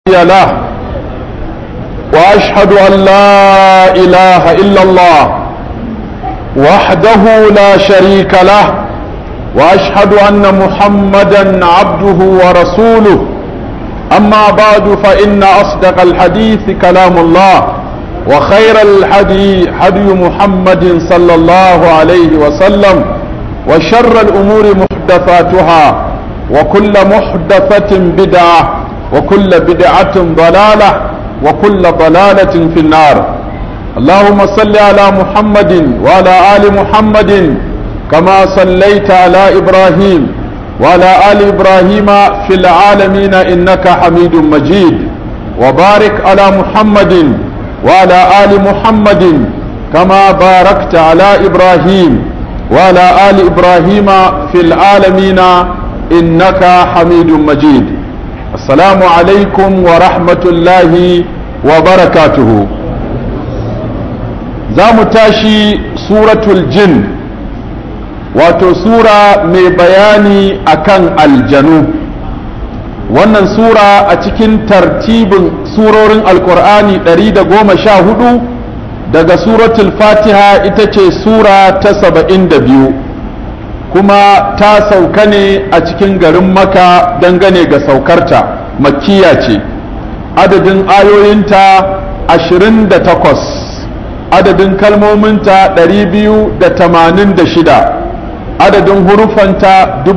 له واشهد ان لا اله الا الله وحده لا شريك له واشهد ان محمدا عبده ورسوله اما بعد فان اصدق الحديث كلام الله وخير الحدي هدي محمد صلى الله عليه وسلم وشر الامور محدثاتها وكل محدثه بدعه وكل بدعه ضلاله وكل ضلالة في النار اللهم صل على محمد وعلى آل محمد كما صليت على إبراهيم وعلى آل إبراهيم في العالمين إنك حميد مجيد وبارك على محمد وعلى آل محمد كما باركت على إبراهيم وعلى آل إبراهيم في العالمين إنك حميد مجيد السلام عليكم ورحمة الله وبركاته زام تاشي سورة الجن wato sura mai bayani akan aljanu wannan sura a cikin tartibin surorin alkur'ani 114 daga suratul fatiha ita ce sura ta 72 kuma ta sauka ne a cikin garin maka dangane ga saukarta makkiya ce adadin ayoyinta 28 adadin kalmominta 286 adadin hurufanta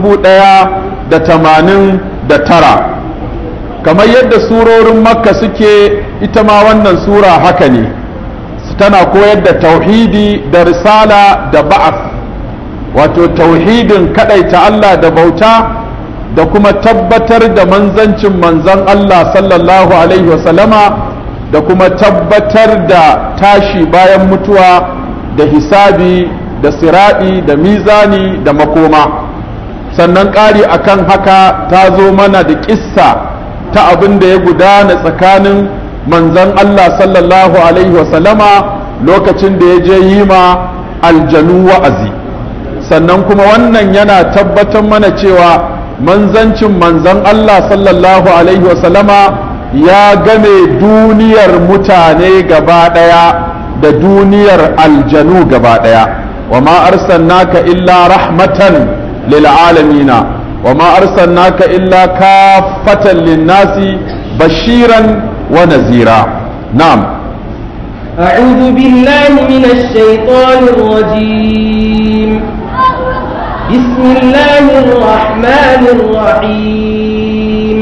1089 kamar yadda surorin makka suke ita ma wannan sura haka ne tana koyar da tauhidi da risala da ba'af wato tauhidin kadaita Allah da bauta da kuma tabbatar da manzancin manzan Allah sallallahu alaihi wasallama da kuma tabbatar da tashi bayan mutuwa da hisabi da siraɗi da mizani da makoma sannan ƙari akan haka ta zo mana da ƙissa ta abin da ya gudana tsakanin manzan Allah sallallahu alaihi wasallama lokacin da ya je yi ma aljanu wa'azi sannan kuma wannan yana tabbatar mana cewa manzancin manzan Allah sallallahu Alaihi wasallama ya game duniyar mutane gaba ɗaya da duniyar aljanu gaba ɗaya wa ma arsalnaka illa rahmatan lil alamina wa ma arsalnaka illa kafatan linnasi bashiran wa nazira na'am أعوذ بالله من الشيطان الرجيم بسم الله الرحمن الرحيم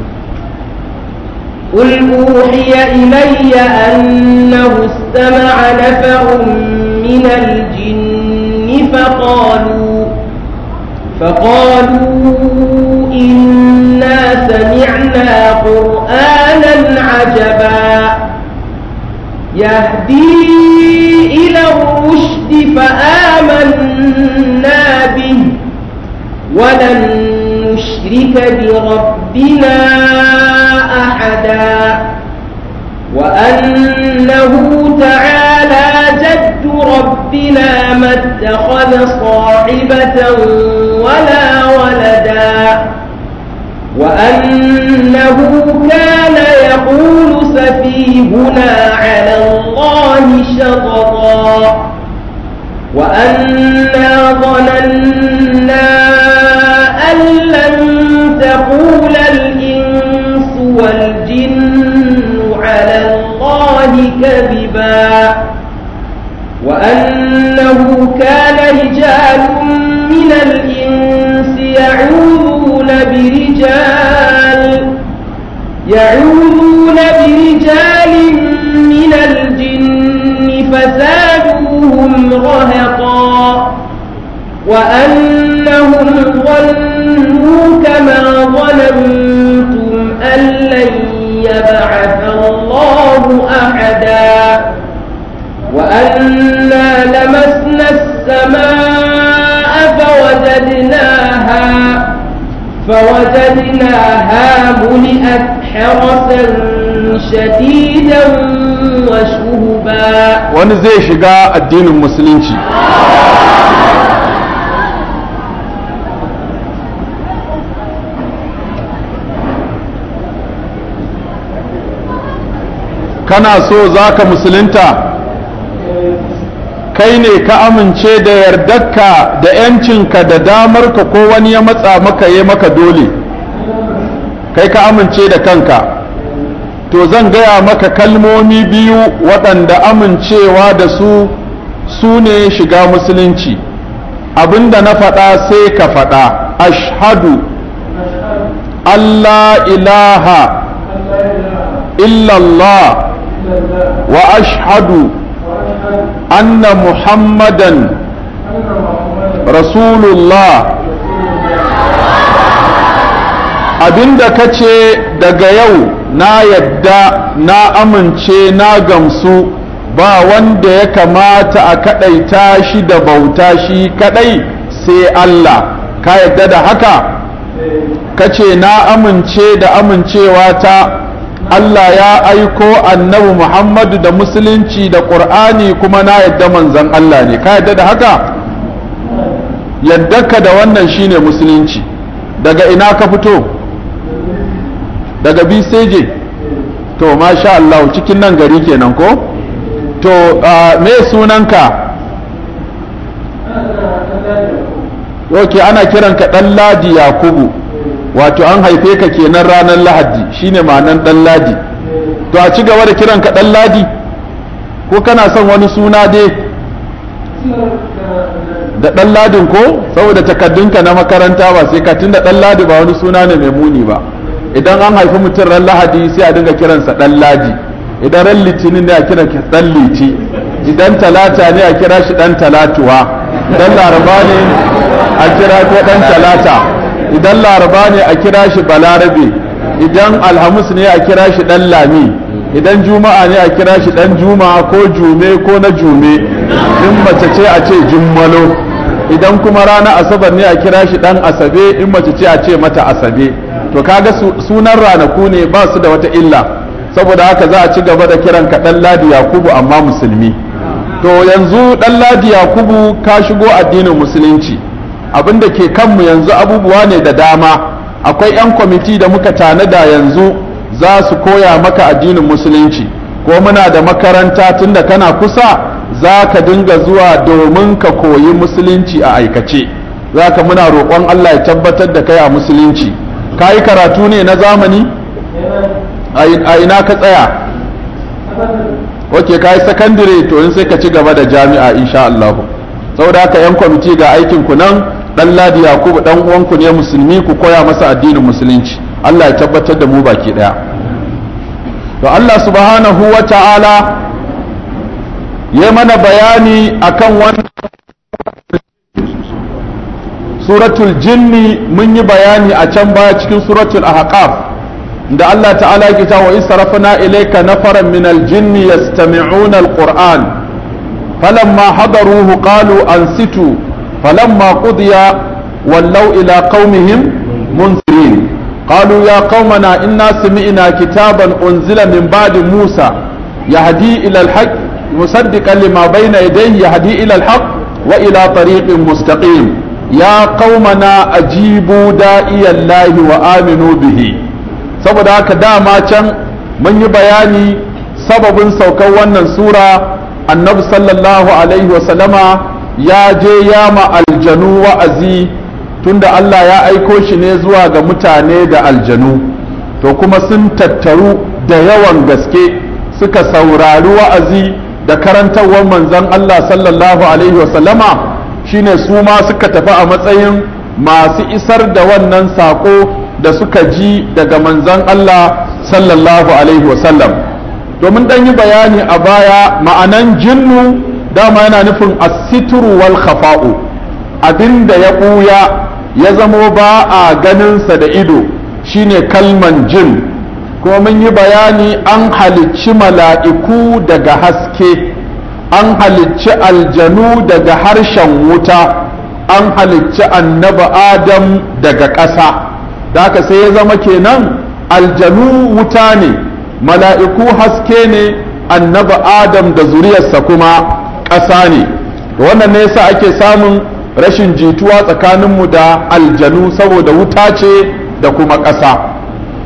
قل أوحي إلي أنه استمع نفر من الجن فقالوا فقالوا إنا سمعنا قرآنا عجبا يهدي إلى الرشد فآمنا به ولن نشرك بربنا أحدا وأنه تعالى جد ربنا ما اتخذ صاحبة ولا ولدا وأنه كان يقول سفيهنا على الله شططا وأنا ظننا أن لن تقول الإنس والجن على الله كذبا وأنه كان رجال من الإنس يعوذون برجال يعوذون برجال من الجن فزادوهم رهقا وأنهم ظنوا كما ظننتم أن لن يبعث الله أحدا وأنا لمسنا السماء فوجدناها فوجدناها ملئت حرسا شديدا وشهبا wani zai shiga addinin musulunci kana so za ka musulunta kai ne ka amince da yardarka da yancinka da damarka ko wani ya matsa maka ya maka dole kai ka amince da kanka to zan gaya maka kalmomi biyu waɗanda amincewa da su su ne shiga musulunci abinda na faɗa sai ka faɗa ashhadu Allah ilaha illallah wa ashhadu anna muhammadan rasulullah abinda ka ce daga yau na yadda na amince na gamsu ba wanda ya kamata a kaɗaita shi da bauta shi kaɗai sai Allah ka yadda da haka ka ce na amince da amincewa ta Allah ya aiko annabi Muhammadu da musulunci da ƙur'ani kuma na yadda manzan Allah ne ka yadda da haka ka da wannan shine musulunci daga ina ka fito daga biseje to masha Allah cikin nan gari kenan ko to me sunanka ok ana kiranka ɗan ladi yakubu wato an haife ka kenan ranar lahadi shine ma'anan ɗan ladi to a ci gaba da kiranka ɗan ladi ko kana son wani suna dai da ɗan ladin ko saboda takaddunka na makaranta ba sai ka tunda ɗan ladi ba wani suna ne mai muni ba idan an haifi mutum ran lahadi sai a dinga kiransa ɗan ladi idan ran litinin ne a kira ɗan liti idan talata ne a kira shi ɗan talatuwa idan laraba ne a kira ko ɗan talata idan laraba ne a kira shi balarabe idan alhamis ne a kira shi ɗan lami idan juma'a ne a kira shi ɗan juma ko jume ko na jume in mace ce a ce jummalo idan kuma rana asabar ne a kira shi ɗan asabe in mace ce a ce mata asabe to kaga sunan ranaku ne ba su da wata illa saboda haka za a ci gaba da kiran ka ɗan ladi yakubu amma musulmi to yanzu ɗan ladi yakubu ka shigo addinin musulunci abin da ke kanmu yanzu abubuwa ne da dama akwai 'yan kwamiti da muka tanada yanzu za su koya maka addinin musulunci ko muna da makaranta tunda kana kusa za ka dinga zuwa domin ka koyi musulunci a aikace za ka muna roƙon allah ya tabbatar da kai a musulunci ka yi karatu ne na zamani a ina ka tsaya ok ka yi sakandire to in sai ka ci gaba da jami'a insha allahu saboda haka 'yan kwamiti ga aikin ku nan dan ladi yakubu dan uwanku ne musulmi ku koya masa addinin musulunci Allah ya tabbatar da mu baki daya to Allah subhanahu wa ta'ala ya mana bayani akan wannan suratul jinni mun yi bayani a can baya cikin suratul ahqaf da Allah ta'ala ya ta wa israfna ilayka nafaran min al-jinni yastami'una al-qur'an falamma hadaruhu qalu ansitu فلما قضي ولوا إلى قومهم منذرين قالوا يا قومنا إنا سمعنا كتابا أنزل من بعد موسى يهدي إلى الحق مصدقا لما بين يديه يهدي إلى الحق وإلى طريق مستقيم يا قومنا أجيبوا داعي الله وآمنوا به saboda haka dama can mun yi bayani sababin saukar wannan sura annabi sallallahu alaihi wasallama ya je ya ma aljanu wa'azi tunda Allah ya aiko shi ne zuwa ga mutane da aljanu to kuma sun tattaru da yawan gaske suka saurari wa'azi da karantarwar manzon Allah sallallahu alaihi wasallama shine su ma suka tafi a matsayin masu isar da wannan sako da suka ji daga manzon Allah sallallahu alaihi wasallam domin ɗan yi bayani a baya ma'anan jinnu dama yana nufin asituru wal khafa'u abinda ya ɓuya ya zamo ba a ganinsa da ido shine kalman jin kuma mun yi bayani an halicci mala'iku daga haske an halicci aljanu daga harshen wuta an halicci annaba adam daga ƙasa da haka sai ya zama kenan aljanu wuta ne mala'iku haske ne annaba adam da zuriyarsa kuma ƙasa ne da wannan ne yasa ake samun rashin jituwa tsakaninmu da aljanu saboda wuta ce da kuma ƙasa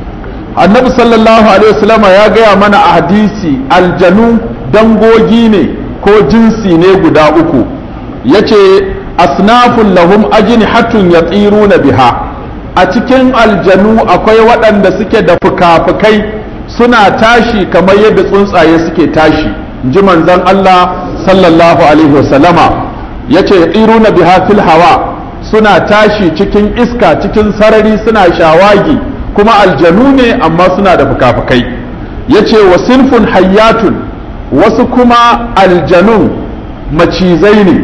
annabi sallallahu alaihi wasallama ya gaya mana a hadisi aljanu dangogi ne ko jinsi ne guda uku yace asnafun lahum ajnihatun yatiruna biha a cikin aljanu akwai waɗanda suke da fuka-fukai suna tashi kamar yadda tsuntsaye suke tashi ji manzon Allah sallallahu alaihi wasallama yace yatiruna biha fil hawa suna tashi cikin iska cikin sarari suna shawagi kuma aljanu ne amma suna da fuka-fukai yace wa sinfun hayyatun wasu kuma aljanun macizai ne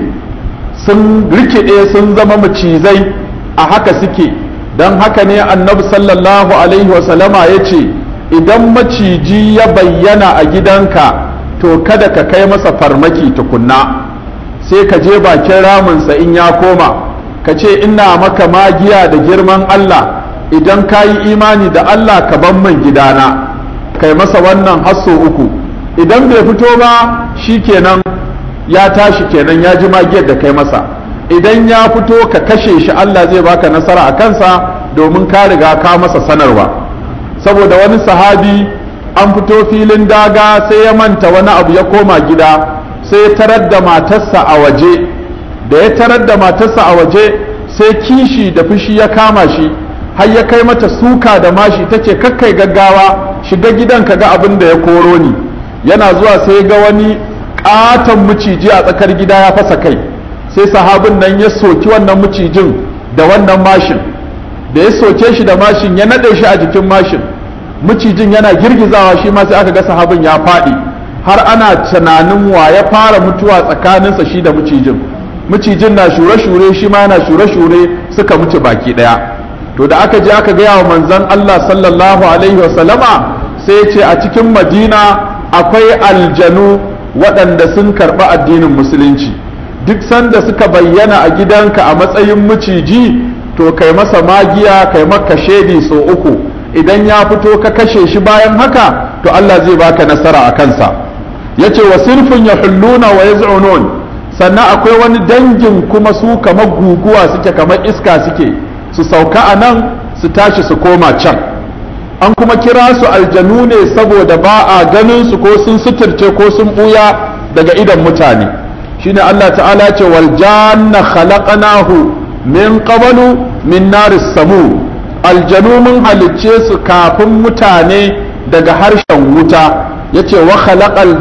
sun rikide sun zama macizai a haka suke don haka ne annabi sallallahu alaihi wasallama ya ce idan maciji ya bayyana a gidanka to kada ka kai masa farmaki tukunna sai ka je bakin raminsa in ya koma ka ce ina maka magiya da girman Allah idan ka yi imani da Allah ka ban man gidana kai masa wannan hasso uku idan bai fito ba shi kenan ya tashi kenan ya ji magiyar da kai masa idan ya fito ka kashe shi Allah zai baka nasara a kansa domin ka riga ka masa sanarwa saboda wani sahabi an fito filin daga sai ya manta wani abu ya koma gida sai ya tarar da matarsa a waje da ya tarar da matarsa a waje sai kishi da fushi ya kama shi har ya kai mata suka da mashi ta ce kakkai gaggawa shiga gidan ka ga abin da ya koro ni yana zuwa sai ga wani katon miciji a tsakar gida ya fasa kai sai sahabin nan ya soki wannan macijin da wannan mashin da ya soke shi da mashin ya nade shi a jikin mashin macijin yana girgizawa shi ma sai aka ga sahabin ya faɗi har ana tunanin wa ya fara mutuwa tsakaninsa shi da macijin macijin na shure-shure shi ma yana shure-shure suka mutu baki ɗaya to da aka je aka gaya wa manzon Allah sallallahu alaihi wa sallama sai ce a cikin madina akwai aljanu waɗanda sun karɓi addinin musulunci duk sanda suka bayyana a gidanka a matsayin maciji to kai masa magiya kai maka shaidi sau uku idan ya fito ka kashe shi bayan haka to Allah zai baka nasara a kansa yace wa sinfun yahulluna wa yaz'unun sannan akwai wani dangin kuma su kamar guguwa suke kamar iska suke su sauka a nan su tashi su koma can an kuma kira su aljanu ne saboda ba a ganin su ko sun suturce ko sun buya daga idan mutane shine Allah ta'ala ce wal janna khalaqnahu min qablu min naris samu aljanu mun halicce su kafin mutane daga harshen wuta yace wa khalaqal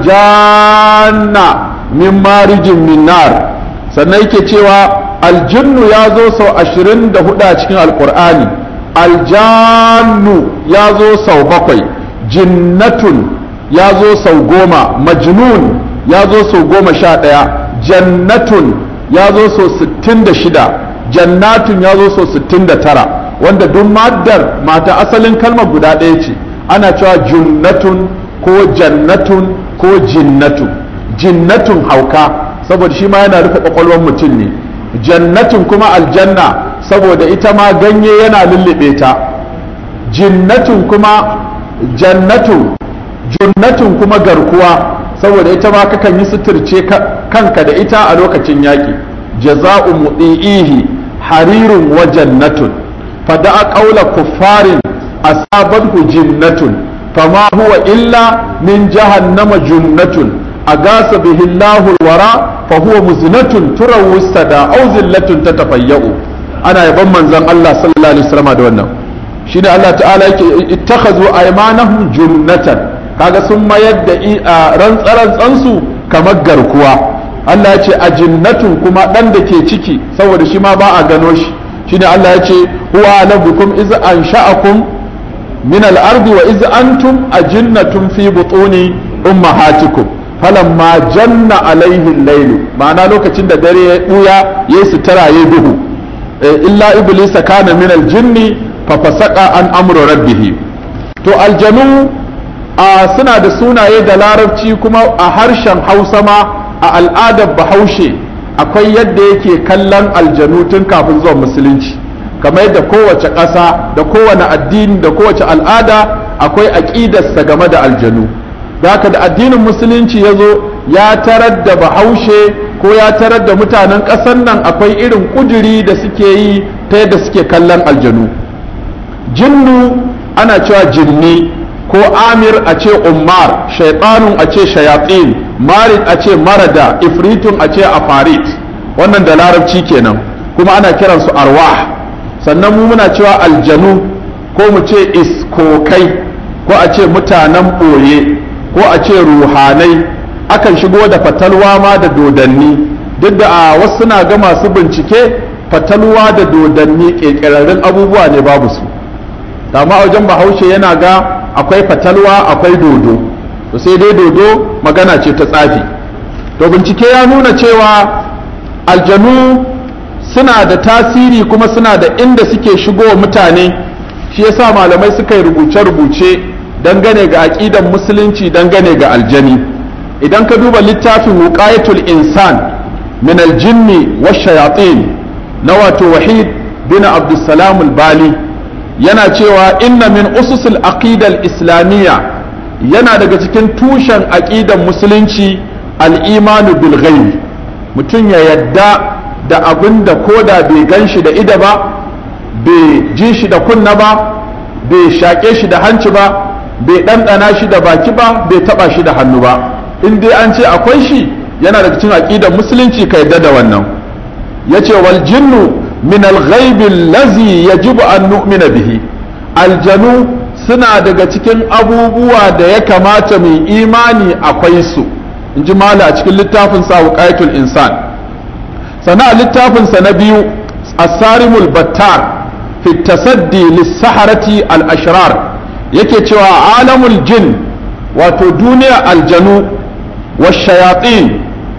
janna min marijin min nar sannan yake cewa aljinnu ya zo sau ashirin da hudu a cikin alkur'ani aljannu ya zo sau bakwai jinnatun ya zo sau goma majnun ya zo sau goma sha ɗaya jannatun ya zo sau sittin da shida jannatun ya zo sau sittin da tara wanda duk maddar mata asalin kalmar guda ɗaya ce ana cewa junnatun ko jannatun ko jinnatun jinnatun hauka saboda shi ma yana rufe kwakwalwar mutum ne jannatin kuma aljanna saboda ita ma ganye yana lullube ta jinnatin kuma jannatun junnatin kuma garkuwa saboda ita ma kakan yi suturce kanka da ita a lokacin yaƙi jaza'u mudi'ihi harirun wa jannatun fada'a qawla kuffarin asabathu jinnatun fama huwa illa min jahannama junnatun agasa bihi Allahu alwara fa huwa muznatun turawu sada aw zillatun tatafayya'u ana yaban manzon Allah sallallahu alaihi wasallam da wannan shine Allah ta'ala yake ittakhazu aymanahum junnatan kaga sun mayar da rantsarantsan su kamar garkuwa Allah ya ce a jinnatun kuma dan da ke ciki saboda shi ma ba a gano shi shine Allah ya ce huwa alabukum iz ansha'akum min al-ardi wa iz antum ajinnatun fi butuni ummahatikum falamma janna alaihi lailu ma'ana lokacin da dare ya buya ya sutura ya duhu illa iblisa kana min aljinni fa fasaqa an amru rabbih to aljanu a suna da sunaye da larabci kuma a harshen hausa ma a al'adar bahaushe akwai yadda yake kallon aljanu tun kafin zuwan musulunci kamar yadda kowace ƙasa da kowane addini da kowace al'ada akwai aƙidarsa game da aljanu da haka da addinin musulunci ya zo ya tarar da bahaushe ko ya tarar da mutanen ƙasar nan akwai irin ƙuduri da suke yi ta yadda suke kallon aljanu jinnu ana cewa jinni ko amir a ce ummar shaitanun a ce shayatin marid a ce marada ifritun a ce afarit wannan da larabci kenan kuma ana kiransu arwah sannan mu muna cewa aljanu ko mu ce iskokai ko a ce mutanen ɓoye ko a ce ruhanai akan shigo da fatalwa ma da dodanni duk da a wasu suna ga masu bincike fatalwa da dodanni ƙirƙirarrun abubuwa ne babu su amma wajen bahaushe yana ga akwai fatalwa akwai dodo to sai dai dodo magana ce ta tsafi to bincike ya nuna cewa aljanu suna da tasiri kuma suna da inda suke shigo mutane shi yasa malamai suka yi rubuce-rubuce dangane ga aƙidan musulunci dangane ga aljani idan ka duba littafin wuqayatul insan min aljinni wa shayatin na wato wahid bin abdussalam al-bali yana cewa inna min ususul aqidal islamiyya yana daga cikin tushen aqidan musulunci al-imanu bil ghaib mutum ya yadda da abin da koda bai gan shi da ida ba bai ji shi da kunna ba bai shaƙe shi da hanci ba bai ɗanɗana shi da baki ba bai taɓa shi da hannu ba in dai an ce akwai shi yana daga cikin aqidan musulunci ka yadda da wannan yace wal jinnu min al-ghaibi allazi yajibu an nu'mina bihi aljanu suna daga cikin abubuwa da ya kamata mu imani akwai su in ji mala a cikin littafin sa wuqayatul insan sana littafin sa na biyu as-sarimul battar fi tasaddi lis-saharati al-ashrar yake cewa alamul jin wato duniya aljanu wa shayatin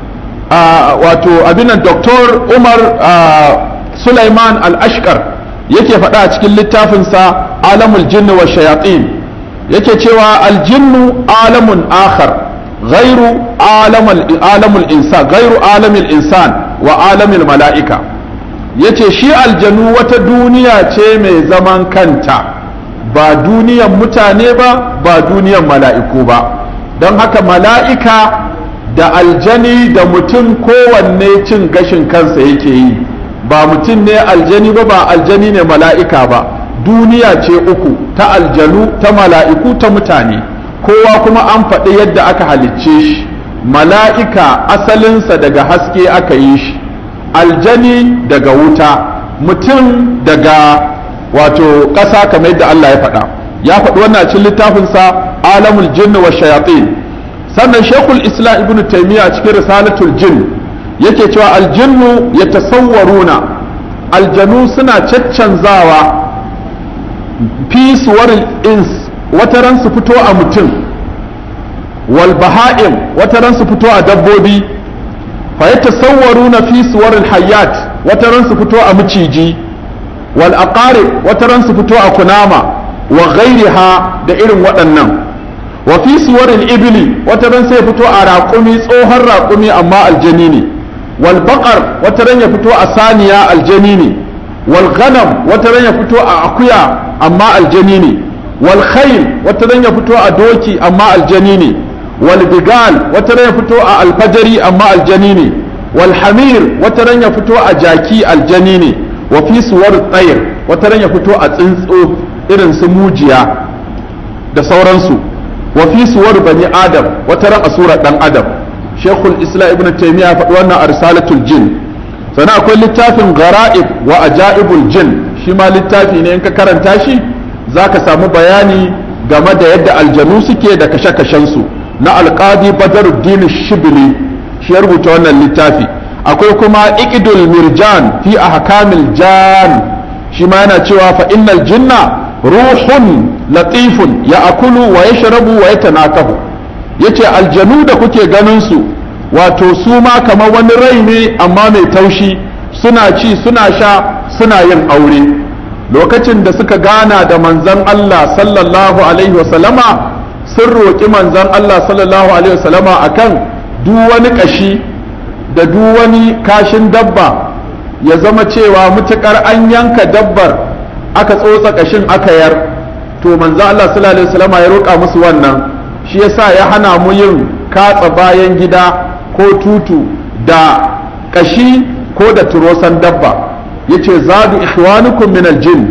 wato abinan doktor umar Sulaiman al-Ashkar yake faɗa a cikin littafinsa alamul jinni wa shayatin yake cewa aljinnu alamun akhar ghairu alamul insan ghairu alamil insan wa alamil mala'ika yace shi aljanu wata duniya ce mai zaman kanta ba duniyan mutane ba ba duniyan mala'iku ba don haka mala'ika da aljani da mutum kowanne cin gashin kansa yake yi ba mutum ne aljani ba ba aljani ne mala'ika ba duniya ce uku ta aljanu ta mala'iku ta mutane kowa kuma an faɗi yadda aka halicce shi mala'ika asalinsa daga haske aka yi shi aljani daga wuta mutum daga wato ƙasa kamar yadda Allah ya faɗa ya faɗi wannan cikin littafinsa alamul jinni wa shayatin sannan shekul islam ibn taimiyya cikin risalatul jinn yake cewa aljinnu ya tasawwaruna aljanu suna caccanzawa fi suwaril ins wata ran su fito a mutum wal baha'im wata ran su fito a dabbobi fa ya tasawwaruna fi suwaril hayyat wata ran su fito a maciji wal aqarib wata ran su fito a kunama wa ghairiha da irin waɗannan wa fi suwaril ibli wata ran sai fito a raƙumi tsohon raƙumi amma aljani ne wal baqar wata ran ya fito a saniya aljani ne wal ghanam wata ran ya fito a akuya amma aljani ne wal khayl wata ran ya fito a doki amma aljani ne wal bigal wata ran ya fito a alfajari amma aljani ne wal hamir wata ran ya fito a jaki aljani ne wa fi suwar tsayir wata ran ya fito a tsuntsu irin su mujiya da sauransu wa fi suwar bani adam wata ran a surar dan adam shekul islam ibn taymiya faɗi wannan a risalatul jin sannan akwai littafin gara'ib wa ajaibul jin shi ma littafi ne in ka karanta shi zaka samu bayani game da yadda aljanu suke da kashe-kashen su na alqadi badaruddin shibli shi ya rubuta wannan littafi akwai kuma iqdul mirjan fi ahkamil jan shi ma yana cewa fa innal jinna ruhun latifun ya akulu wa yashrabu wa yatanakahu yace aljanu da kuke ganin su wato su ma kamar wani rai ne amma mai taushi suna ci suna sha suna yin aure lokacin da suka gana da manzon Allah sallallahu alaihi wasallama sun roƙi manzon Allah sallallahu alaihi wasallama akan duk wani kashi da duk wani kashin dabba ya zama cewa mutukar an yanka dabbar aka tsotsa kashin aka yar to manzo Allah sallallahu alaihi wasallam ya roƙa musu wannan shi yasa ya hana mu yin katsa bayan gida ko tutu da kashi ko da turosan dabba yace zadu ikhwanukum min aljin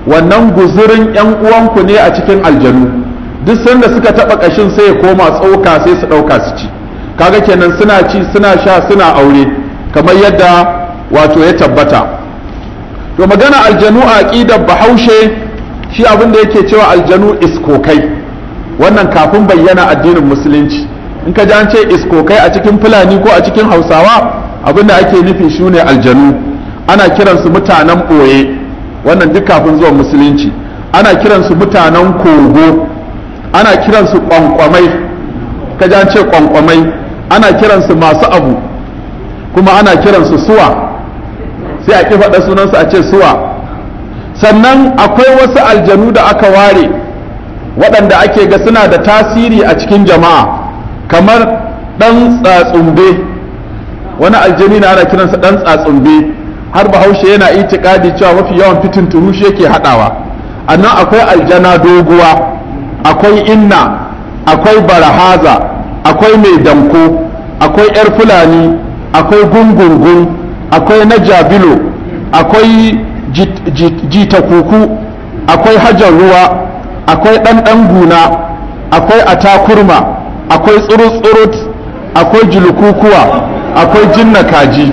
wannan guzurin yan uwanku ne a cikin aljanu duk sanda suka taba kashin sai ya koma tsoka sai su dauka su ci kaga kenan suna ci suna sha suna aure kamar yadda wato ya tabbata to magana aljanu a aqidar bahaushe shi abin da yake cewa aljanu iskokai wannan kafin bayyana addinin musulunci in ka ji an ce iskokai a cikin fulani ko a cikin hausawa abin da ake nufi shi ne aljanu ana kiransu mutanen ɓoye wannan duk kafin zuwan musulunci ana kiransu mutanen kogo ana kiransu kwankwamai ka ji an ce kwankwamai ana kiransu masu abu kuma ana kiransu suwa sai a ƙi faɗa sunansu a ce suwa sannan akwai wasu aljanu da aka ware waɗanda ake ga suna da tasiri a cikin jama'a kamar ɗan tsatsumbe wani aljani na ana kiransa ɗan tsatsumbe har bahaushe yana itikadi cewa mafi yawan fitin turushi yake haɗawa annan akwai aljana doguwa akwai inna akwai barahaza akwai mai danko akwai yar fulani akwai gungungun akwai na jabilo akwai jita kuku akwai hajar ruwa akwai ɗanɗan guna akwai atakurma akwai tsurut-tsurut akwai julukukuwa akwai jinna kaji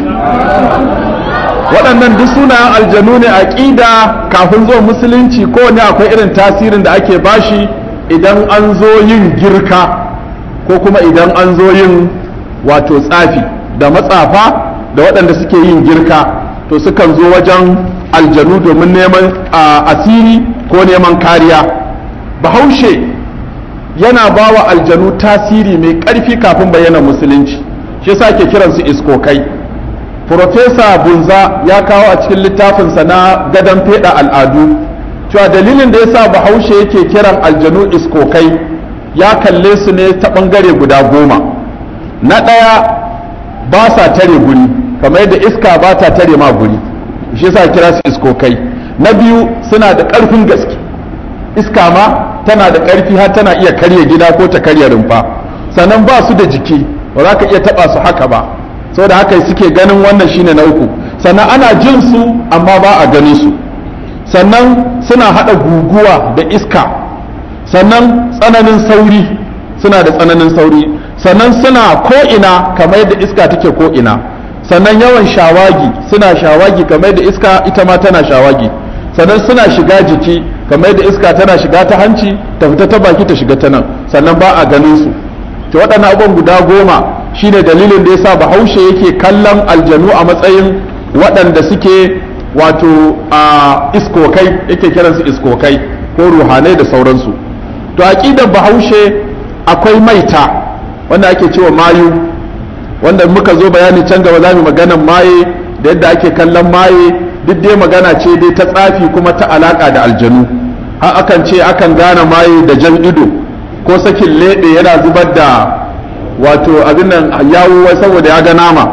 waɗannan duk sunayen aljanu ne a ƙida kafin zuwa musulunci kowane akwai irin tasirin da ake bashi idan an zo yin girka ko kuma idan an zo yin wato tsafi da matsafa da waɗanda suke yin girka to sukan zo wajen aljanu domin neman asiri ko neman kariya bahaushe yana ba wa aljanu tasiri mai ƙarfi kafin bayyana musulunci shi yasa ke kiransu iskokai Profesa bunza ya kawo a cikin littafinsa na gadon feɗa al'adu cewa dalilin da yasa bahaushe yake kiran aljanu iskokai ya kalle su ne ta ɓangare guda goma na ɗaya ba sa tare guri kamar yadda iska ba ta tare ma guri shi yasa kira su iskokai na biyu suna da ƙarfin gaske iska ma tana da ƙarfi har tana iya karya gida ko ta karya rumfa sannan ba su da jiki ba za ka iya taɓa su haka ba saboda haka suke ganin wannan shine na uku sannan ana jin su amma ba a ganin su sannan suna haɗa guguwa da iska sannan tsananin sauri suna da tsananin sauri sannan suna ko'ina kamar yadda iska take ko'ina sannan yawan shawagi suna shawagi kamar yadda iska ita ma tana shawagi sannan suna shiga jiki kamar yadda iska tana shiga ta hanci ta fita ta baki ta shiga ta nan sannan ba a ganin su to waɗannan abubuwan guda goma shine dalilin da yasa bahaushe yake kallon aljanu a matsayin waɗanda suke wato a iskokai yake kiransu iskokai ko ruhanai da sauransu to aqidar bahaushe akwai maita wanda ake cewa mayu wanda muka zo bayani can gaba za mu maganan maye da yadda ake kallon maye duk dai magana ce dai ta tsafi kuma ta alaka da aljanu har akan ce akan gane maye da jan ido ko sakin leɗe yana zubar da wato abin nan yawo saboda ya ga nama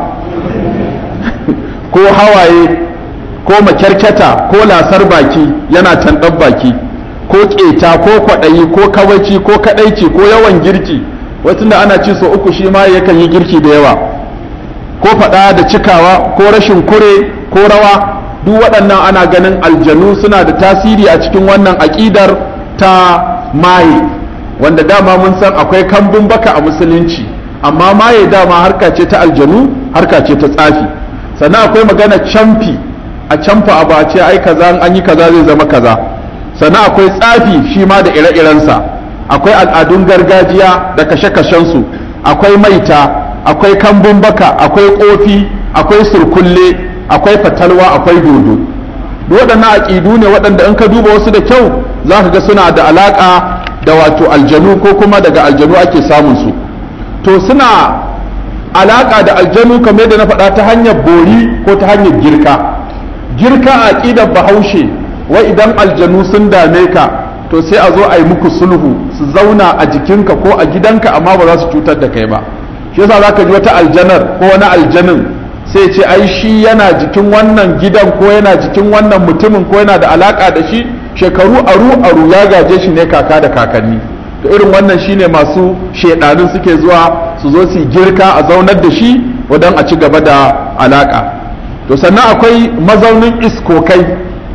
ko hawaye ko makyarkyata ko lasar baki yana tanɗar baki ko ƙeta ko kwaɗayi ko kawaici ko kaɗaici ko yawan girki wasu da ana ci so uku shi ma yakan yi girki da yawa ko faɗa da cikawa ko rashin kure ko rawa duk waɗannan ana ganin aljanu suna da tasiri a cikin wannan aƙidar ta maye wanda dama mun san akwai kambun baka a musulunci amma maye dama harka ce ta aljanu harka ce ta tsafi sannan akwai magana camfi a camfa abu a ce ai kaza an yi kaza zai zama kaza sannan akwai tsafi shi ma da ire-irensa akwai al'adun gargajiya da kashe-kashensu akwai maita akwai kambun baka akwai kofi akwai surkulle akwai fatalwa akwai dodo waɗannan aƙidu ne waɗanda in ka duba wasu da kyau za ka ga suna da alaƙa da wato aljanu ko kuma daga aljanu ake samun su to suna alaƙa da aljanu kamar yadda na faɗa ta hanyar bori ko ta hanyar girka girka a aƙidar bahaushe wai idan aljanu sun dame ka to sai a zo a yi muku sulhu su zauna a jikinka ko a gidanka amma ba za su cutar da kai ba shi yasa za ka ji wata aljanar ko wani aljanin sai ce ai shi yana jikin wannan gidan ko yana jikin wannan mutumin ko yana da alaka da shi shekaru aru aru ya gaje shi ne kaka da kakanni to irin wannan shine masu shedanin suke zuwa su zo su girka a zaunar da shi wadan a ci gaba da alaka to sannan akwai mazaunin iskokai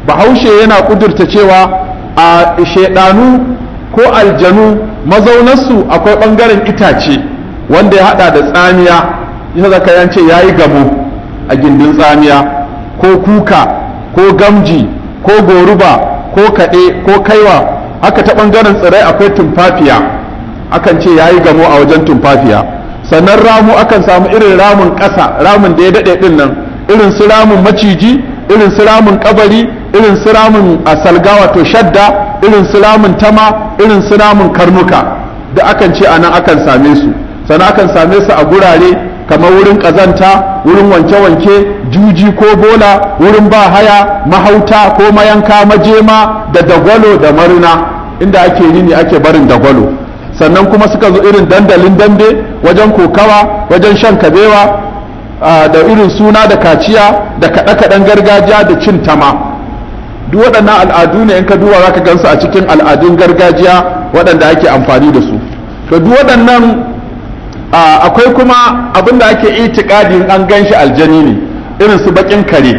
bahaushe yana kudurta cewa a shaidanu ko aljanu mazaunarsu akwai ɓangaren itace wanda ya hada da tsamiya ita zaka yance ya yi gamo a gindin tsamiya ko kuka ko gamji ko goruba ko kaɗe ko kaiwa haka ta ɓangaren tsirrai akwai tumfafiya akan ce ya yi gamo a wajen tumfafiya sannan ramu akan samu irin ramun ƙasa ramun da ya daɗe ɗin nan irin su ramun maciji irin su ramun kabari irin su ramun salga wato shadda irin su ramun tama irin su ramun karnuka da akan ce anan akan same su sannan akan same su a gurare kamar wurin ƙazanta wurin wanke-wanke juji ko bola wurin ba haya mahauta ko mayanka majema da dagwalo da marina inda ake yini ake barin dagwalo sannan kuma suka zo irin dandalin dambe wajen kokawa wajen shan kabewa da irin suna da kaciya da kaɗe-kaɗen gargajiya da cin tama duk waɗannan al'adu ne in ka duba za ka gansu a cikin al'adun gargajiya waɗanda ake amfani da su to duk waɗannan akwai kuma abin da ake itikadin an gan shi aljani ne irin su baƙin kare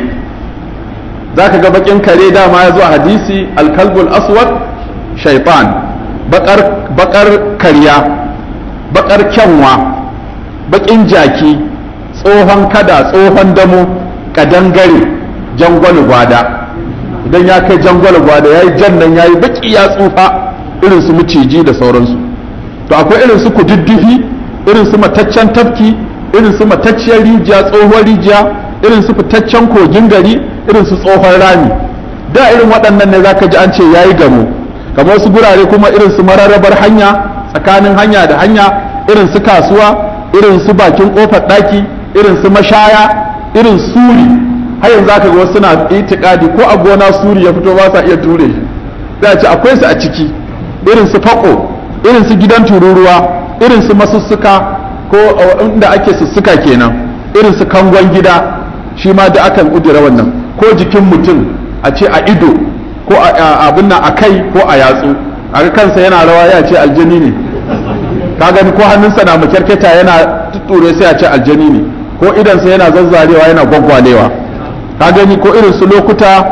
za ka ga baƙin kare dama ya zo a hadisi alkalbul aswad shaifan baƙar karya baƙar kyanwa baƙin jaki tsohon kada tsohon damo kadangare jangwal gwada idan ya kai jangwal gwada ya yi jan nan ya yi baki ya tsufa irin su maciji da sauransu to akwai irin su kududdufi irin su mataccen tafki irin su matacciyar rijiya tsohon rijiya irin su fitaccen kogin gari irin su tsohon rami da irin waɗannan ne zaka ji an ce yayi gamo kamar wasu gurare kuma irin su mararrabar hanya tsakanin hanya da hanya irin su kasuwa irin su bakin kofar ɗaki irin su mashaya irin suri har yanzu aka ga wasu suna itikadi ko a gona suri ya fito ba sa iya ture shi sai a ce akwai su a ciki irin su fako irin su gidan tururuwa irin su masussuka ko inda ake sussuka kenan irin su kangon gida shi ma da akan kudura wannan ko jikin mutum a ce a ido ko abin nan a kai ko a yatsu a kansa yana rawa ya ce aljani ne ka gani ko hannunsa na makyarketa yana tutture sai a ce aljani ne ko idansa yana zazzarewa yana gwaggwalewa ka gani ko irin su lokuta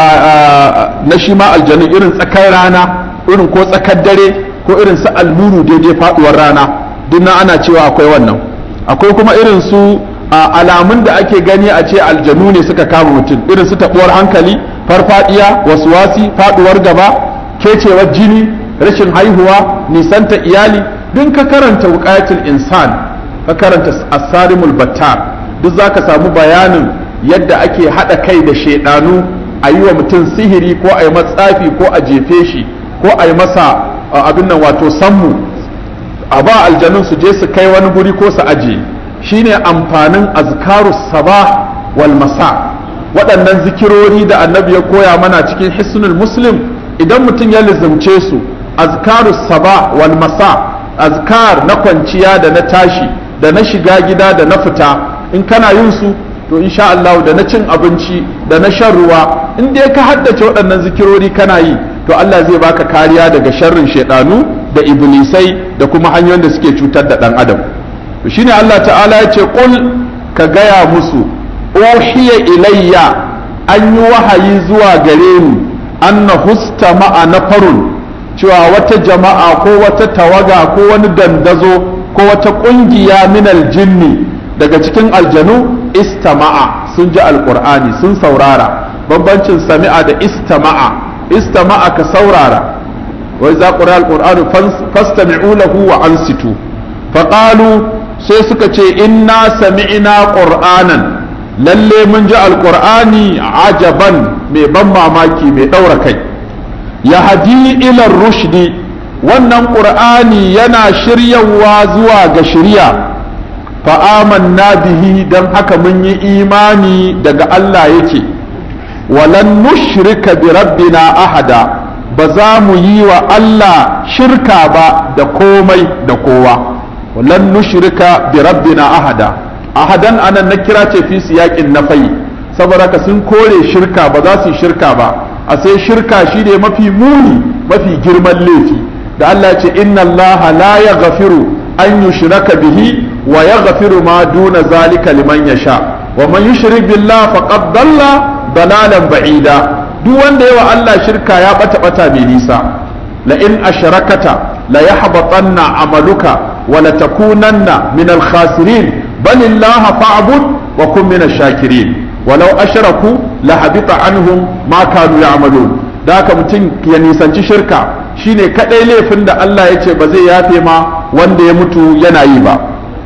na shi ma aljanu irin tsakar rana irin ko tsakar dare ko irin su almuru daidai faduwar rana duk nan ana cewa akwai wannan akwai kuma irin su alamun da ake gani a ce aljanu ne suka kama mutum irin su tabuwar hankali farfadiya wasuwasi faduwar gaba kecewar jini rashin haihuwa nisanta iyali duk ka karanta wuqayatul insan ka karanta asarimul battar duk zaka samu bayanin yadda ake hada kai da shedanu a yi wa mutum sihiri ko a yi matsafi ko a jefe shi ko a yi masa abin nan wato sammu a ba aljanun su je su kai wani guri ko su aje shine amfanin azkarus sabah wal masa waɗannan zikirori da annabi ya koya mana cikin hisnul muslim idan mutum ya lizumce su azkarus sabah wal masa azkar na kwanciya da na tashi da na shiga gida da na fita in kana yin su to insha Allah da na cin abinci da na shan ruwa in dai ka haddace waɗannan zikirori kana yi to Allah zai baka kariya daga sharrin shaidanu da iblisai da kuma hanyoyin da suke cutar da ɗan adam to shine Allah ta'ala ya ce qul ka gaya musu uhiya ilayya an yi wahayi zuwa gare ni anna husta ma'a nafarun cewa wata jama'a ko wata tawaga ko wani dandazo ko wata ƙungiya minal jinni daga cikin aljanu istama'a sun ji alƙur'ani sun saurara bambancin sami'a da istama'a istama'a ka saurara wai za ƙura alƙur'ani fastami'u lahu wa ansitu faƙalu sai suka ce inna sami'na ƙur'anan lalle mun ji alƙur'ani ajaban mai ban mamaki mai ɗaura kai ya hadi ilar rushdi wannan ƙur'ani yana shiryawa zuwa ga shirya fa'amanna bihi don haka mun yi imani daga Allah yake walan nushrika bi rabbina ahada ba za mu yi wa Allah shirka ba da komai da kowa walan nushrika bi rabbina ahada ahadan anan na kira ce fi siyaƙin nafai saboda ka sun kore shirka ba za su yi shirka ba a sai shirka shi ne mafi muni mafi girman laifi da Allah ce inna Allah la yaghfiru an yushraka bihi wa yaghfiru ma duna zalika liman yasha wa man yushrik billah faqad dalla dalalan ba'ida duk wanda yawa Allah shirka ya bata bata mai nisa la in asharakata la yahbatanna amaluka wa la takunanna min al khasirin bal illaha fa'bud wa kun min ash-shakirin walau ashraku la habita anhum ma kanu ya'malun da haka mutum ya nisanci shirka shine kadai laifin da Allah ya ce ba zai yafe ma wanda ya mutu yana yi ba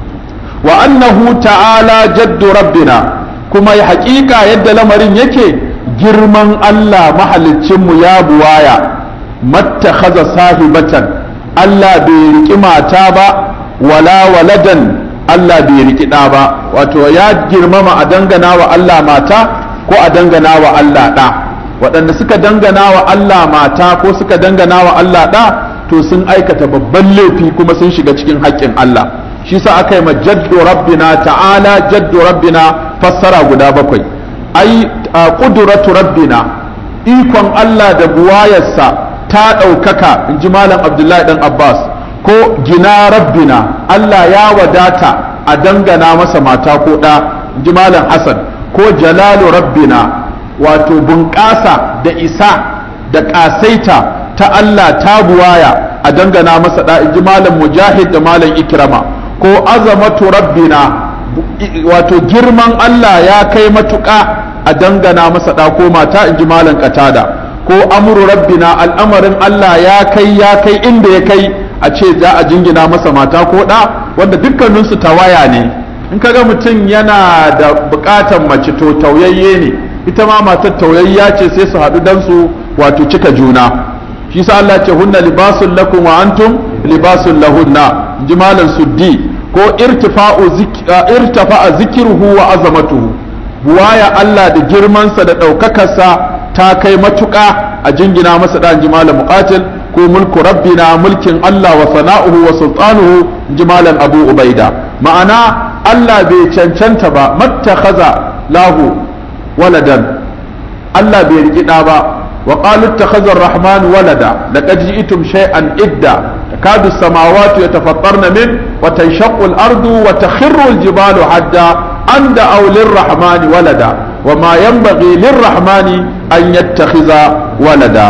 wa annahu ta'ala jaddu rabbina kuma ya haƙiƙa yadda lamarin yake girman Allah mahaliccinmu ya buwaya mattakhadha sahibatan Allah bai riki mata ba wala waladan Allah bai riki ɗa ba wato ya girmama a dangana wa Allah mata ko a dangana wa Allah ɗa waɗanda suka dangana wa Allah mata ko suka dangana wa Allah ɗa to sun aikata babban laifi kuma sun shiga cikin haƙƙin Allah shi sa aka yi ma jaddu rabbina ta'ala jaddu rabbina fassara guda bakwai ai ƙuduratu rabbina ikon Allah da buwayarsa ta ɗaukaka in ji malam abdullahi dan abbas ko gina rabbina Allah ya wadata a dangana masa mata ko ɗa in ji malam hassan ko jalalu rabbina wato bunƙasa da isa da ƙasaita ta Allah ta buwaya a dangana masa ɗa in ji malam mujahid da malam ikrama ko azamatu rabbina wato girman Allah ya kai matuƙa a dangana masa ɗa ko mata in ji malam katada ko amuru rabbina al'amarin Allah ya kai ya kai inda ya kai a ce za a jingina masa mata ko ɗa wanda dukkaninsu tawaya ne in kaga mutum yana da buƙatar mace to tauyayye ne ita ma matar tauyayya ce sai su haɗu dan su wato cika juna shi sa Allah ce hunna libasun lakum wa antum libasun lahunna ji malam suddi ko irtifa'u irtafa'a zikruhu wa azamatuhu buwaya Allah da girmansa da ɗaukakarsa ta kai matuƙa a jingina masa ɗan ji malam muqatil ko mulku rabbina mulkin Allah wa sana'uhu wa sultanuhu ji malam abu ubaida ma'ana Allah bai cancanta ba mattakhaza lahu waladan Allah bai riƙi ɗa ba وقالوا اتخذ الرحمن ولدا لقد جئتم شيئا إدا تكاد السماوات يتفطرن منه وتنشق الأرض وتخر الجبال حدا أن دعوا للرحمن ولدا وما ينبغي للرحمن أن يتخذ ولدا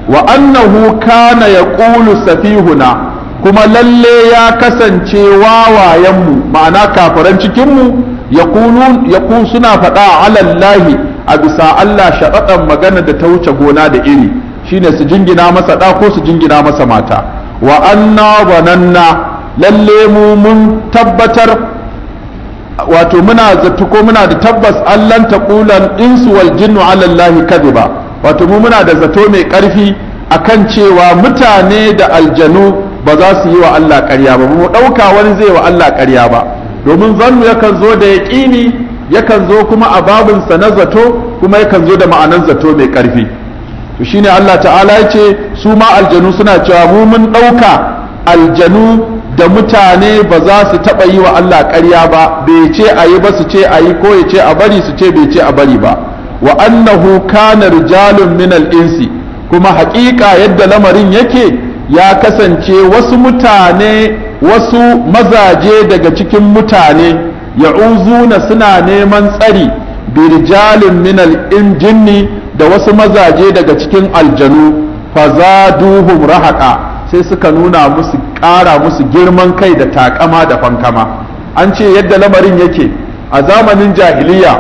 وأنه كان يقول سفيهنا كما للي يا كسن واوا يمو معناه كافرن cikinmu يقولون يقول سنا فدا على الله a bisa Allah shaɗaɗan magana da ta wuce gona da iri shine su jingina masa ɗa ko su jingina masa mata wa anna wananna lalle mu mun tabbatar wato muna zato ko muna da tabbas allan taqulan insu wal jinnu ala Allah kadhiba wato mu muna da zato mai ƙarfi akan cewa mutane da aljanu ba za su yi wa Allah ƙarya ba mu ɗauka wani zai wa Allah ƙarya ba domin zannu yakan zo da yaƙini yakan zo kuma a babinsa na zato kuma yakan zo da ma'anan zato mai ƙarfi to shine Allah ta'ala ya ce su ma aljanu suna cewa mu mun ɗauka aljanu da mutane ba za su taɓa yi wa Allah ƙarya ba bai ce a yi ba su ce a yi ko ya ce a bari su ce bai ce a bari ba wa annahu kana rijalun min insi kuma haƙiƙa yadda lamarin yake ya kasance wasu mutane wasu mazaje daga cikin mutane ya'uzuna suna neman tsari birjalin min al-jinni da wasu mazaje daga cikin aljanu fazaduhum rahaqa sai suka nuna musu ƙara musu girman kai da takama da fankama an ce yadda lamarin yake a zamanin jahiliya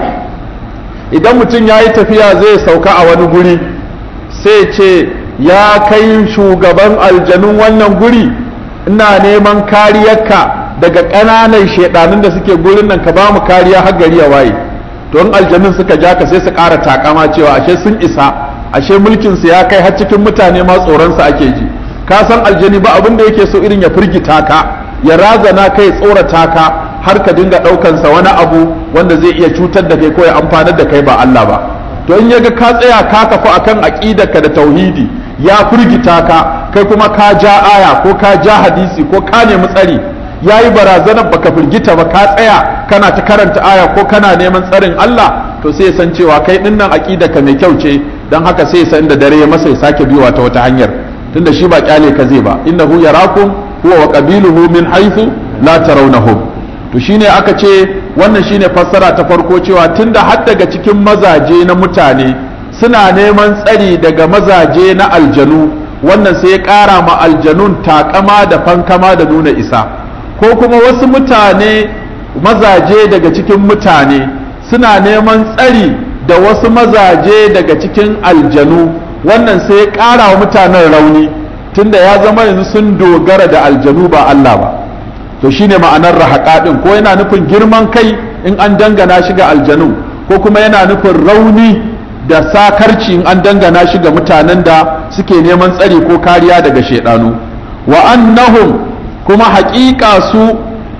idan mutum ya yi tafiya zai sauka a wani guri sai ce ya kai shugaban aljanun wannan guri ina neman kariyarka daga ƙananan shaidanun da suke gurin nan ka ba mu kariya har gari ya waye to in aljanun suka ja ka sai su ƙara takama cewa ashe sun isa ashe mulkin su ya kai har cikin mutane ma tsoron su ake ji ka san aljani ba abin da yake so irin ya firgita ka ya razana kai tsorata ka har ka dinga ɗaukan sa wani abu wanda zai iya cutar da kai ko ya amfanar da kai ba Allah ba to in yaga ka tsaya ka kafu akan aqidarka da tauhidi ya firgita ka kai kuma ka ja aya ko ka ja hadisi ko ka nemi tsari ya yi barazanar baka firgita ba ka tsaya kana ta karanta aya ko kana neman tsarin Allah to sai san cewa kai din nan ka mai kyau ce dan haka sai san da dare ya masa ya sake biyowa ta wata hanyar tunda shi ba kyale ka zai ba innahu yarakum huwa wa qabiluhu min haythu la tarawnahum to shine aka ce wannan shine fassara ta farko cewa tunda har daga cikin mazaje na mutane suna neman tsari daga mazaje na aljanu wannan sai ya ƙara ma aljanun takama da fankama da nuna isa ko kuma wasu mutane mazaje daga cikin mutane suna neman tsari da wasu mazaje daga cikin aljanu wannan sai ya ƙara wa mutanen rauni tunda ya zama yanzu sun dogara da aljanu ba Allah ba to shine ma'anar rahaƙa ɗin ko yana nufin girman kai in an dangana shi ga aljanu ko kuma yana nufin rauni da sakarci in an dangana shi ga mutanen da suke neman tsari ko kariya daga shaidanu wa annahum kuma haƙiƙa su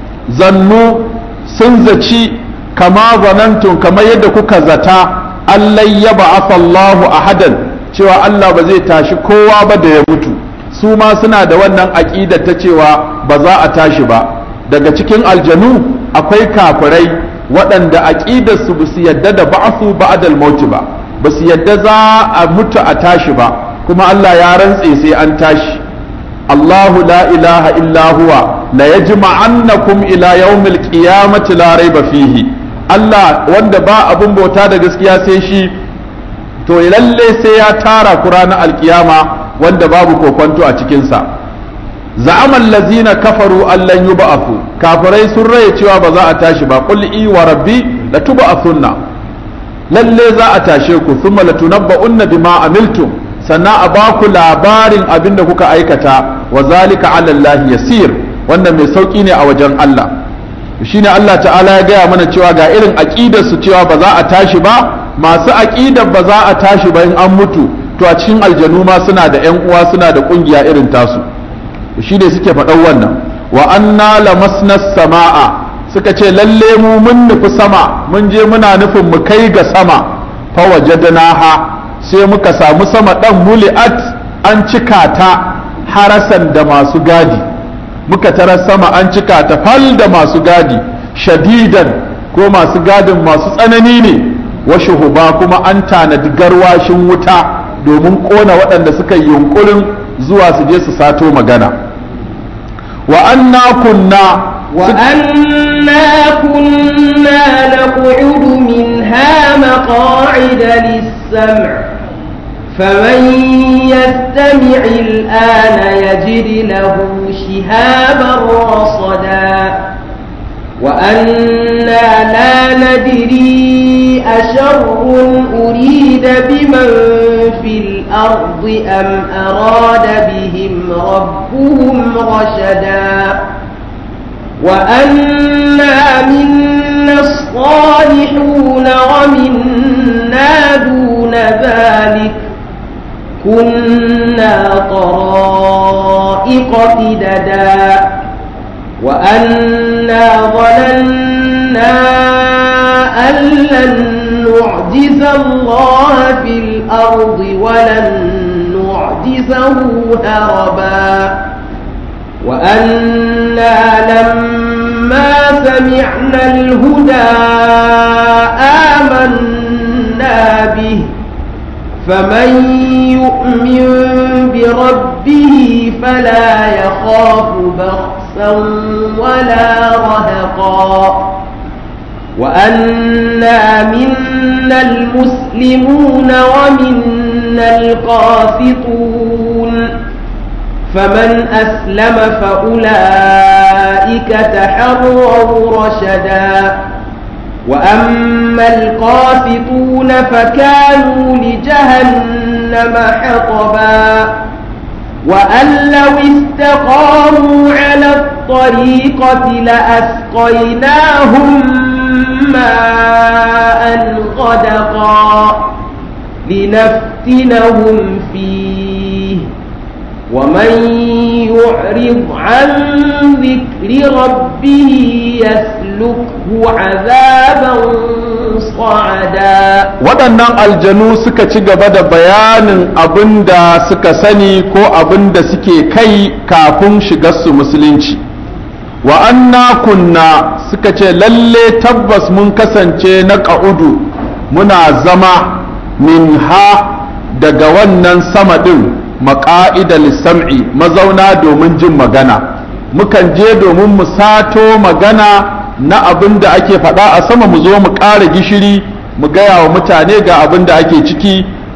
zannu sun zaci kama zanantun kamar yadda kuka zata allai ya ba'atha Allahu ahadan cewa Allah ba zai tashi kowa ba da ya mutu su ma suna da wannan aƙidar ta cewa ba za a tashi ba daga cikin aljanu akwai kafirai waɗanda aƙidar su su yadda da ba'athu ba'dal mauti ba ba su yadda za a mutu a tashi ba kuma Allah ya rantse sai an tashi Allahu la ilaha illa huwa la yajma'annakum ila yawmil qiyamati la raiba fihi Allah wanda ba abun bauta da gaskiya sai shi to lalle sai ya tara ku ranar alkiyama wanda babu kokonto a cikinsa za'amal lazina kafaru allan yub'athu kafirai sun raye cewa ba za a tashi ba qul i wa rabbi la tub'athunna lalle za a tashe ku thumma latunabba'unna bima amiltum sannan a ba ku labarin abin da kuka aikata wa zalika ala Allah yasir wannan mai sauki ne a wajen Allah shine Allah ta'ala ya gaya mana cewa ga irin aqidar su cewa ba za a tashi ba masu aqidar ba za a tashi ba in an mutu to a cikin aljanu ma suna da yan uwa suna da kungiya irin tasu shi ne suke faɗan wannan wa anna lamasna sama'a suka ce lalle mu mun nufi sama mun je muna nufin mu kai ga sama fa wajadnaha sai muka samu sama dan muli'at an cika ta harasan da masu gadi muka tara sama an cika ta fal da masu gadi shadidan ko masu gadin masu tsanani ne wa shuhuba kuma an tanadi garwashin wuta domin kona waɗanda suka yi yunkurin zuwa su je su sato magana wa anna kunna وأنا كنا نقعد منها مقاعد للسمع فمن يستمع الآن يجد له شهابا رصدا وأنا لا ندري أشر أريد بمن في الأرض أم أراد بهم ربهم رشدا وأنا منا الصالحون ومنا دون ذلك كنا طرائق قددا وأنا ظننا أن لن نعجز الله في الأرض ولن نعجزه هربا وأنا لما سمعنا الهدى آمنا به فمن يؤمن بربه فلا يخاف بخسا ولا رهقا وأنا منا المسلمون ومنا القاسطون فمن أسلم فأولئك تحروا رشدا وأما القاسطون فكانوا لجهنم حطبا وأن لو استقاموا على الطريقة لأسقيناهم ماء غدقا لنفتنهم فيه ومن يعرض عن ذكر ربه يسلكه عذابا صعدا waɗannan aljanu suka ci gaba da bayanin abin da suka sani ko abin da suke kai kafin shigarsu musulunci wa anna kunna suka ce lalle tabbas mun kasance na ƙa'udu muna zama min ha daga wannan sama ɗin maƙa'ida lissam'i mazauna domin jin magana mukan je domin mu sato magana na abin da ake faɗa a sama mu zo mu ƙara gishiri mu gaya wa mutane ga abin da ake ciki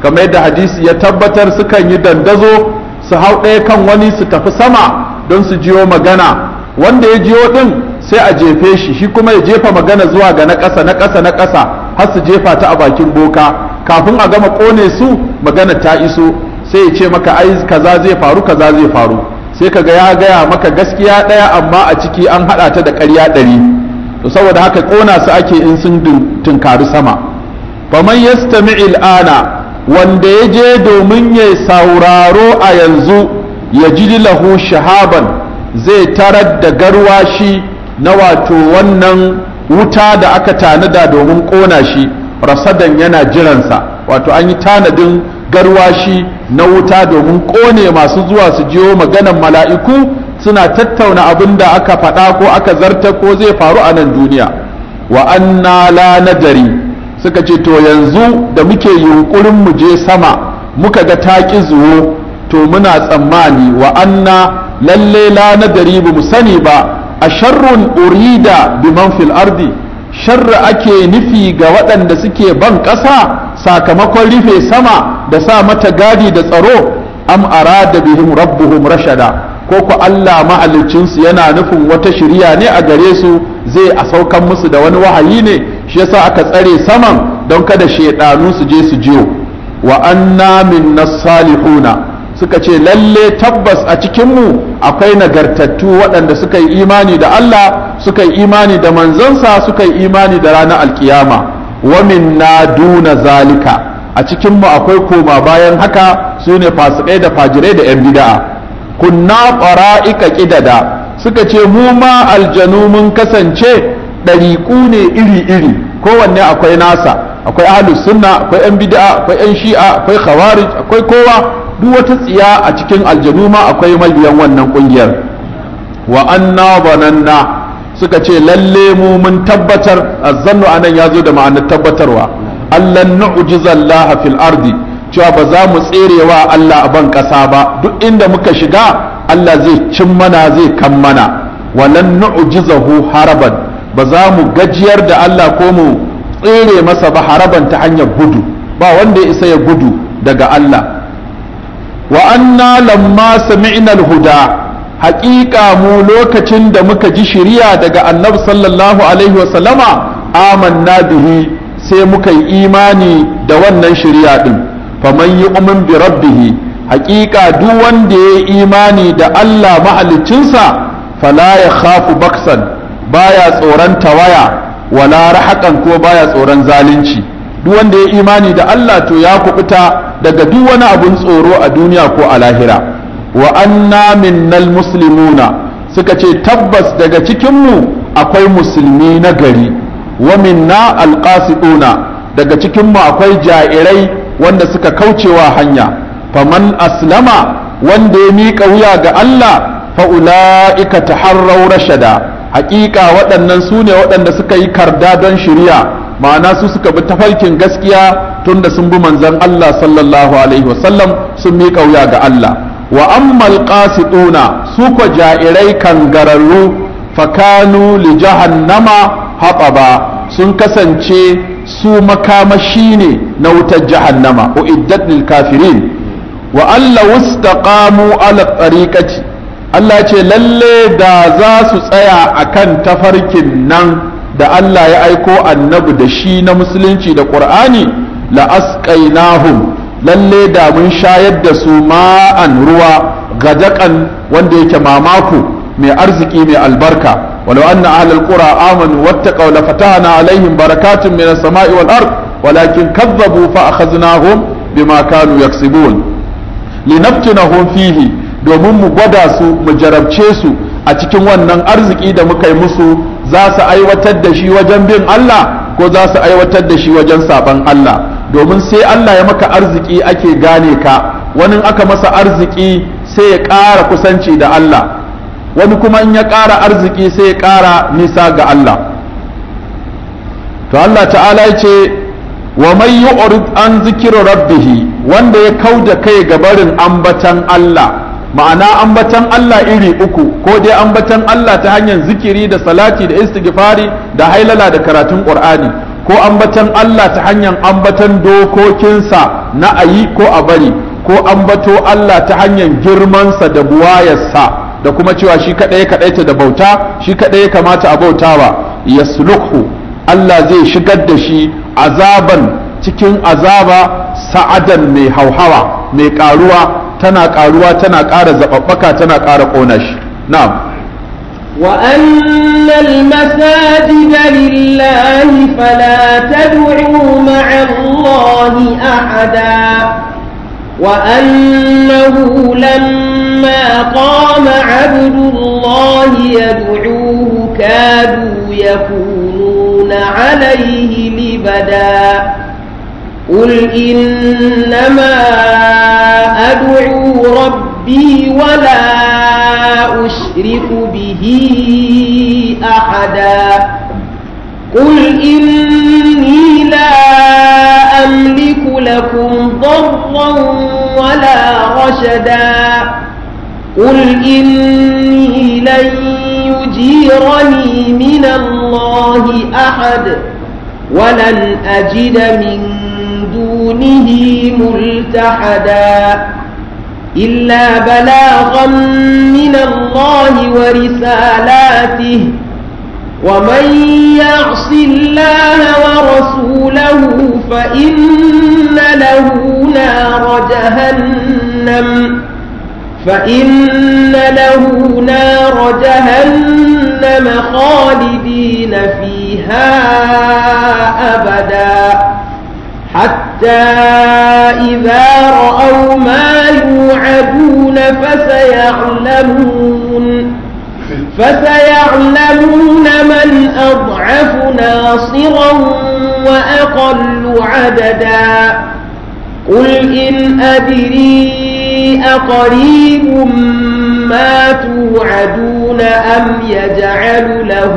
kamar yadda hadisi ya tabbatar sukan yi dandazo su hau ɗaya kan wani su tafi sama don su jiyo magana wanda ya jiyo ɗin sai a jefe shi shi kuma ya jefa magana zuwa ga na ƙasa na ƙasa na ƙasa har su jefa ta a bakin boka kafin a gama ƙone su magana ta iso sai ya ce maka ai kaza zai faru kaza zai faru sai ka ga ya gaya maka gaskiya ɗaya amma a ciki an haɗa ta da ƙarya ɗari to saboda haka ƙona su ake in sun tunkari sama faman yastami'il ana wanda ya je domin ya sauraro a yanzu ya ji lahu shahaban zai tarar da garwashi na wato wannan wuta da aka tanada domin ƙona shi rasadan yana jiransa wato an yi tanadin garwashi na wuta domin ƙone masu zuwa su jiyo maganan mala'iku suna tattauna abin da aka faɗa ko aka zarta ko zai faru a nan duniya wa anna la nadari suka ce to yanzu da muke yunkurin mu je sama muka ga taƙi zuwo to muna tsammani wa anna lalle la nadari ba mu sani ba a sharrun urida biman fil ardi sharra ake nufi ga waɗanda suke ban ƙasa sakamakon rufe sama da sa mata gadi da tsaro am arada bihim rabbuhum rashada ko ku Allah mahaliccinsu yana nufin wata shiriya ne a gare su zai a saukan musu da wani wahayi ne shi yasa aka tsare saman don kada shaidanu su je su jiyo wa anna minna salihuna suka ce lalle tabbas a cikinmu akwai nagartattu waɗanda suka yi imani da Allah suka yi imani da manzansa suka yi imani da ranar alkiyama wa minna duna zalika a cikinmu akwai koma bayan haka su ne fasikai da fajirai da 'yan bida'a kunna ƙwara'ika ƙidada suka ce mu ma aljanu mun kasance ɗariƙu ne iri-iri kowanne akwai nasa akwai ahlus sunna akwai 'yan bid'a akwai 'yan shi'a akwai khawarij akwai kowa duk wata tsiya a cikin aljanu ma akwai mabiyan wannan ƙungiyar wa anna bananna suka ce lalle mu mun tabbatar azzannu anan ya zo da ma'anar tabbatarwa allan nu'jizallaha fil ardi cewa ba za mu tserewa Allah a ban ƙasa ba duk inda muka shiga Allah zai cin mana zai kan mana walan nu'jizahu haraban ba za mu gajiyar da Allah ko mu tsere masa ba haraban ta hanyar gudu ba wanda ya isa ya gudu daga Allah wa anna lamma sami'na al-huda haƙiƙa mu lokacin da muka ji shiriya daga annabi sallallahu alaihi wa sallama amanna bihi sai muka yi imani da wannan shiriya din faman yi umin bi rabbihi haƙiƙa duk wanda ya yi imani da Allah mahaliccinsa fala ya khafu baksan baya tsoron tawaya wala rahaƙan ko baya tsoron zalunci duk wanda ya imani da Allah to ya kubuta daga duk wani abun tsoro a duniya ko a lahira wa anna minnal muslimuna suka ce tabbas daga cikinmu akwai musulmi na gari wa minna alqasiduna daga cikinmu akwai jairai wanda suka kaucewa hanya faman aslama wanda ya miƙa wuya ga Allah fa'ula'ika taharrau rashada haƙiƙa waɗannan su ne waɗanda suka yi karda don shirya ma'ana su suka bi tafarkin gaskiya tunda sun bi manzon Allah sallallahu alaihi wasallam sun miƙa wuya ga Allah wa ammal qasiduna su ko ja'irai kangararru fakanu li jahannama hataba sun kasance su makamashi ne na wutar jahannama uiddat lil kafirin wa alla wastaqamu ala tariqati Allah ce lalle da za su tsaya akan tafarkin nan da Allah ya aiko annabi da shi na musulunci da qur'ani la asqainahum lalle da mun shayar da su ma'an ruwa gadakan wanda yake mamako mai arziki mai albarka ولو أن أهل القرى آمنوا واتقوا لفتحنا عليهم بركات من السماء والأرض ولكن كذبوا فأخذناهم بما كانوا يكسبون لنفتنهم فيه domin mu gwada su mu jarabce su a cikin wannan arziki da muka yi musu za su aiwatar da shi wajen bin Allah ko za su aiwatar da shi wajen saban Allah domin sai Allah ya maka arziki ake gane ka wani aka masa arziki sai ya ƙara kusanci da Allah wani kuma in ya ƙara arziki sai ya ƙara nisa ga Allah to Allah ta'ala ya ce wa mai yu'rid an zikiru rabbihi wanda ya kauda kai ga barin ambatan Allah ma'ana ambatan Allah iri uku ko dai ambatan Allah ta hanyar zikiri da salati da istighfari da hailala da karatun Qur'ani ko ambatan Allah ta hanyar ambatan dokokinsa na ayi ko a bari ko ambato Allah ta hanyar girmansa da buwayarsa da kuma cewa shi kaɗai ya kaɗaita da bauta shi kaɗai ya kamata a bautawa yaslukhu Allah zai shigar da shi azaban cikin azaba sa'adan mai hauhawa mai ƙaruwa tana ƙaruwa tana ƙara zaɓaɓɓaka tana ƙara ƙona shi na'am وأن المساجد لله فلا تدعوا مع الله أحدا وأنه لما قام عبد الله يدعوه كادوا يكونون عليه لبدا قل إنما أدعو ربي ولا أشرك به أحدا قل إني لا أملك لكم ضرا ولا رشدا قل إني لن يجيرني من الله أحد ولن أجد من دونه ملتحدا إلا بلاغا من الله ورسالاته ومن يعص الله ورسوله فإن له نار جهنم فإن له نار جهنم خالدين فيها أبدا حتى إذا رأوا ما يوعدون فسيعلمون فسيعلمون من أضعف ناصرا وأقل عددا قل إن أدري أقريب ما توعدون أم يجعل له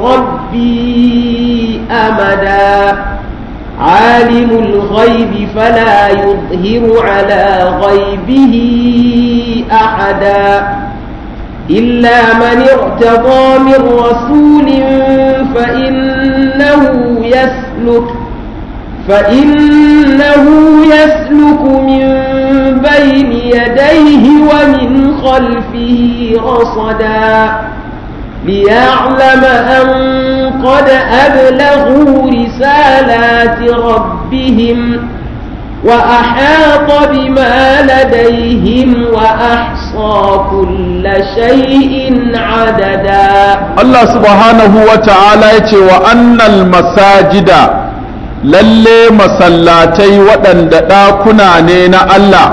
ربي أمدا عالم الغيب فلا يظهر على غيبه أحدا إلا من ارتضى من رسول فإنه يسلك فإنه يسلك من بين يديه ومن خلفه رصدا ليعلم أن قد أبلغوا رسالات ربهم وأحاط بما لديهم وأحصى كل شيء عددا Allah subhanahu wa ta'ala ya ce wa annal masajida lalle masallatai waɗanda ɗakuna ne na Allah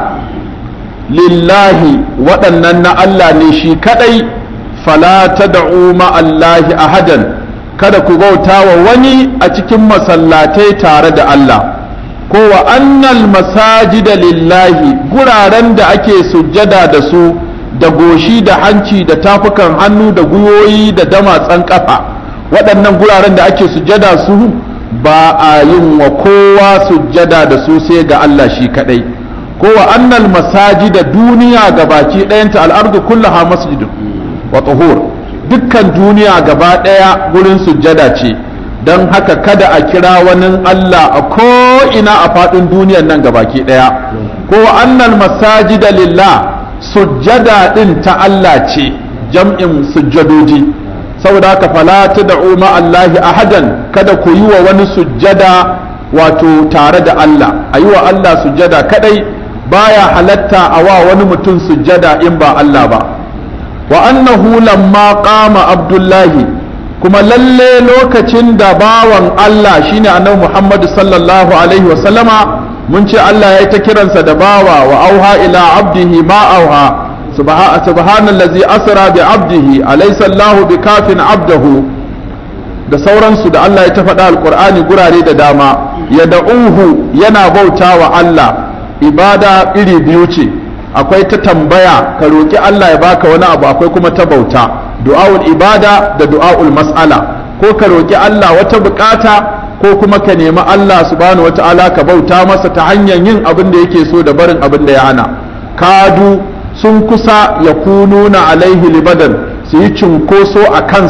lillahi waɗannan na Allah ne shi kaɗai fala tad'u ma'allahi ahadan kada ku bauta wa wani a cikin masallatai tare da Allah ko wa annal masajida lillahi guraren da ake sujjada da su da goshi da hanci da tafukan hannu da gwiwoyi da damatsan kafa waɗannan guraren da ake sujjada su ba a yin wa kowa sujjada da su sai ga Allah shi kadai ko wa annal masajida duniya gabaki ɗayanta al'ardu kullaha masjidun wa tuhur dukkan duniya gaba ɗaya gurin sujjada ce don haka kada a kira wani Allah a ko'ina a faɗin duniyan nan gabaki ɗaya ko annal masajida lillah sujjada ɗin ta Allah ce jam'in sujjadoji saboda haka fala tad'u ma Allahi ahadan kada ku yi wa wani sujjada wato tare da Allah a yi wa Allah sujjada kadai baya halatta a wa wani mutum sujjada in ba Allah ba wa annahu lamma qama abdullahi kuma lalle lokacin da bawan Allah shine annabi Muhammad sallallahu alaihi wa sallama mun ce Allah ya yi ta kiransa da bawa wa auha ila abdihi ma auha subhanallazi asra bi abdihi alaysa Allahu bikafin abdahu da sauransu da Allah ya ta faɗa alqur'ani gurare da dama ya da'uhu yana bautawa Allah ibada iri biyu ce akwai ta tambaya ka roki Allah ya baka wani abu akwai kuma ta bauta du'aul ibada da du'aul mas'ala ko ka roki Allah wata bukata ko kuma ka nemi Allah subhanahu wata'ala ka bauta masa ta hanyar yin abin da yake so da barin abin da ya hana kadu sun kusa ya kununa alaihi libadan su yi cunkoso a kansa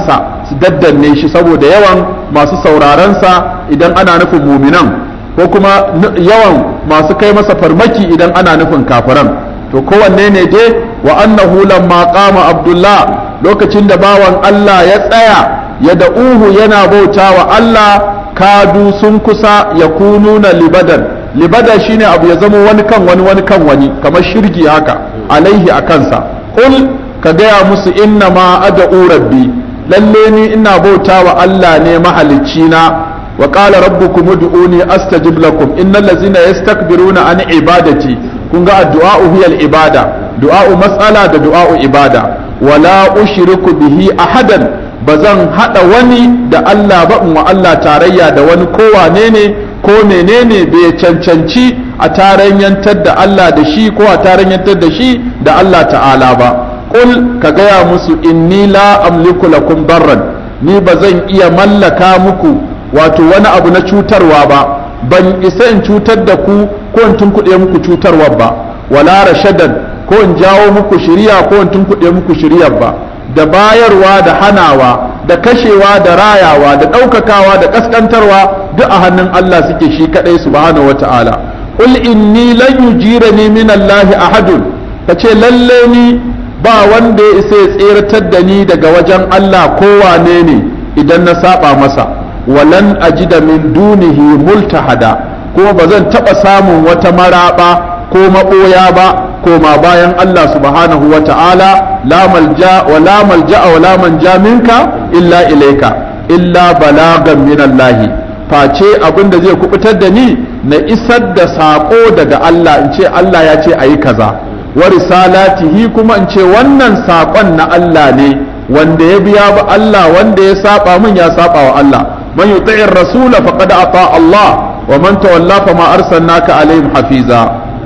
su daddanne shi saboda yawan masu saurarensa idan ana nufin muminan ko kuma yawan masu kai masa farmaki idan ana nufin kafiran to kowanne ne dai wa annahu lamma qama abdullah lokacin da bawan Allah ya tsaya ya da'uhu yana bauta wa Allah kadu sun kusa ya kununa libadan libada shine abu ya zama wani kan wani wani kan wani kamar shirgi haka alaihi a kansa qul ka gaya musu inna ma ad'u rabbi lalle ni ina bauta wa Allah ne mahalicci na wa qala rabbukum ud'uni astajib lakum innal ladzina yastakbiruna an ibadati kun ga addu'a hiya ibada du'a'u mas'ala da du'a'u ibada wala ushriku bihi ahadan bazan hada wani da Allah ba in wa Allah tarayya da wani kowane ne ko menene bai cancanci a tarayyantar da Allah da shi ko a tarayyantar da shi da Allah ta'ala ba qul ka gaya musu inni la amliku lakum darran ni bazan iya mallaka muku wato wani abu na cutarwa ba ban isa in cutar da ku ko in tunkuɗe muku cutarwa ba wala rashadan ko in jawo muku shiriya ko in tunkuɗe muku shiriyar ba da bayarwa da hanawa da kashewa da rayawa da ɗaukakawa da ƙasƙantarwa duk a hannun Allah suke shi kaɗai subhanahu wata'ala qul inni lan yujirani min Allah ahadun kace lalle ni ba wanda ya isa ya tseratar da ni daga wajen Allah kowane ne idan na saba masa walan ajida min dunihi multahada kuma ba zan taɓa samun wata maraɓa ko maɓoya ba koma bayan Allah subhanahu wa ta'ala la malja wa la malja wa la manja minka illa ilaika illa balagan min Allah face abin da zai kubutar da ni na isar da saƙo daga Allah in ce Allah ya ce ayi kaza wa risalatihi kuma in ce wannan saƙon na Allah ne wanda ya biya ba Allah wanda ya saba min ya saba wa Allah man yuti'ir rasula faqad ata Allah wa man tawalla fama arsalnaka alaihim hafiza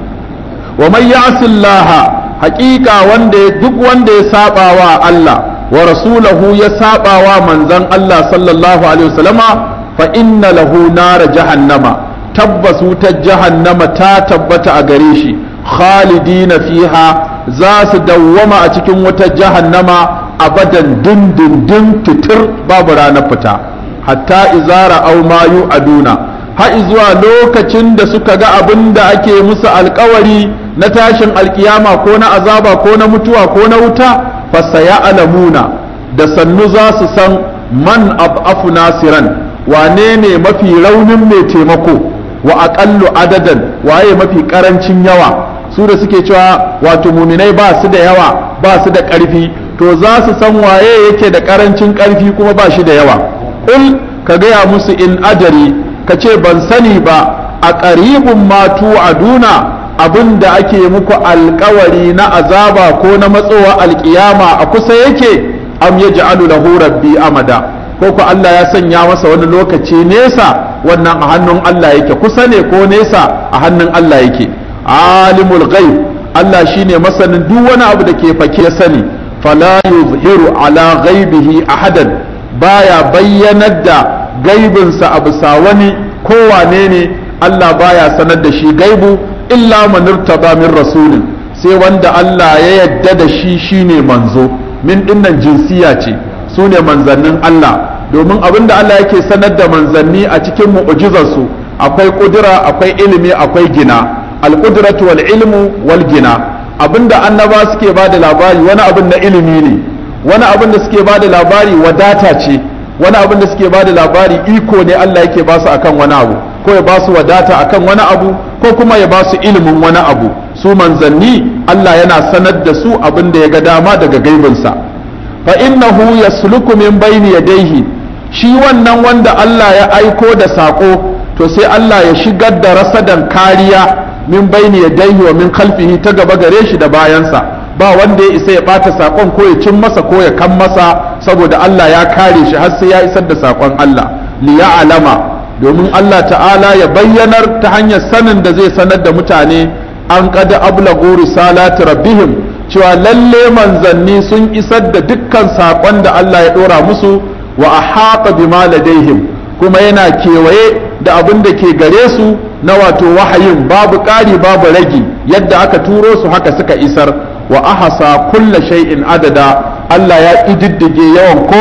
wa man ya'si Allah haqiqa wanda duk wanda ya saba wa Allah wa rasulahu ya saba wa manzon Allah sallallahu alaihi wasallama fa inna lahu nara jahannama tabbas wutar jahannama ta tabbata a gare shi khalidina fiha za su dawwama a cikin wutar jahannama abadan dindindin fitir babu ranar fita hatta izara au ma yu'aduna har zuwa lokacin da suka ga abin da ake musu alkawari na tashin alkiyama ko na azaba ko na mutuwa ko na wuta fasaya alamuna da sannu za su san man abu nasiran wane ne mafi raunin mai taimako wa aƙallu adadan waye mafi ƙarancin yawa su da suke cewa wato muminai ba su da yawa ba su da ƙarfi to za su san waye yake da ƙarancin ƙarfi kuma ba shi da yawa ƙul ka gaya musu in adari ka ce ban sani ba a ƙaribin matu a duna abin da ake muku alkawari na azaba ko na matsowa alkiyama a kusa yake am ya ja'alu lahu rabbi amada ko ku Allah ya sanya masa wani lokaci nesa wannan a hannun Allah yake kusa ne ko nesa a hannun Allah yake alimul ghaib Allah shine masanin duk wani abu da ke fake sani fala yuzhiru ala ghaibihi ahadan baya bayyanar da gaibinsa a bisa wani kowane ne Allah baya sanar da shi gaibu illa man irtaba min rasulin sai wanda Allah ya yadda da shi shine manzo min dinnan jinsiya ce su ne manzannin Allah domin abin da Allah yake sanar da manzanni a cikin mu'jizarsu akwai kudura akwai ilimi akwai gina al-qudratu wal ilmu wal gina abinda annaba suke ba da labari wani abin na ilimi ne wani abin da suke ba da labari wadata ce wani abin da suke ba da labari iko ne Allah yake ba su akan wani abu ko ya ba su wadata akan wani abu ko kuma ya ba su ilimin wani abu su manzanni Allah yana sanar da su abin da ya ga dama daga gaibinsa fa innahu yasluku min bayni yadayhi shi wannan wanda Allah ya aiko da sako to sai Allah ya shigar da rasadan kariya min bayni yadayhi wa min khalfihi ta gaba gare shi da bayansa ba wanda ya isa ya bata sakon ko ya cin masa ko ya kan masa saboda Allah ya kare shi har sai ya isar da sakon Allah li alama domin Allah ta'ala ya bayyanar ta hanyar sanin da zai sanar da mutane an kada ablagu risalati rabbihim cewa lalle manzanni sun isar da dukkan sakon da Allah ya dora musu wa ahata bima ladaihim kuma yana kewaye da abin da ke gare su na wato wahayin babu ƙari babu ragi yadda aka turo su haka suka isar wa ahasa kulla shay'in adada Allah ya ƙididdige yawan komai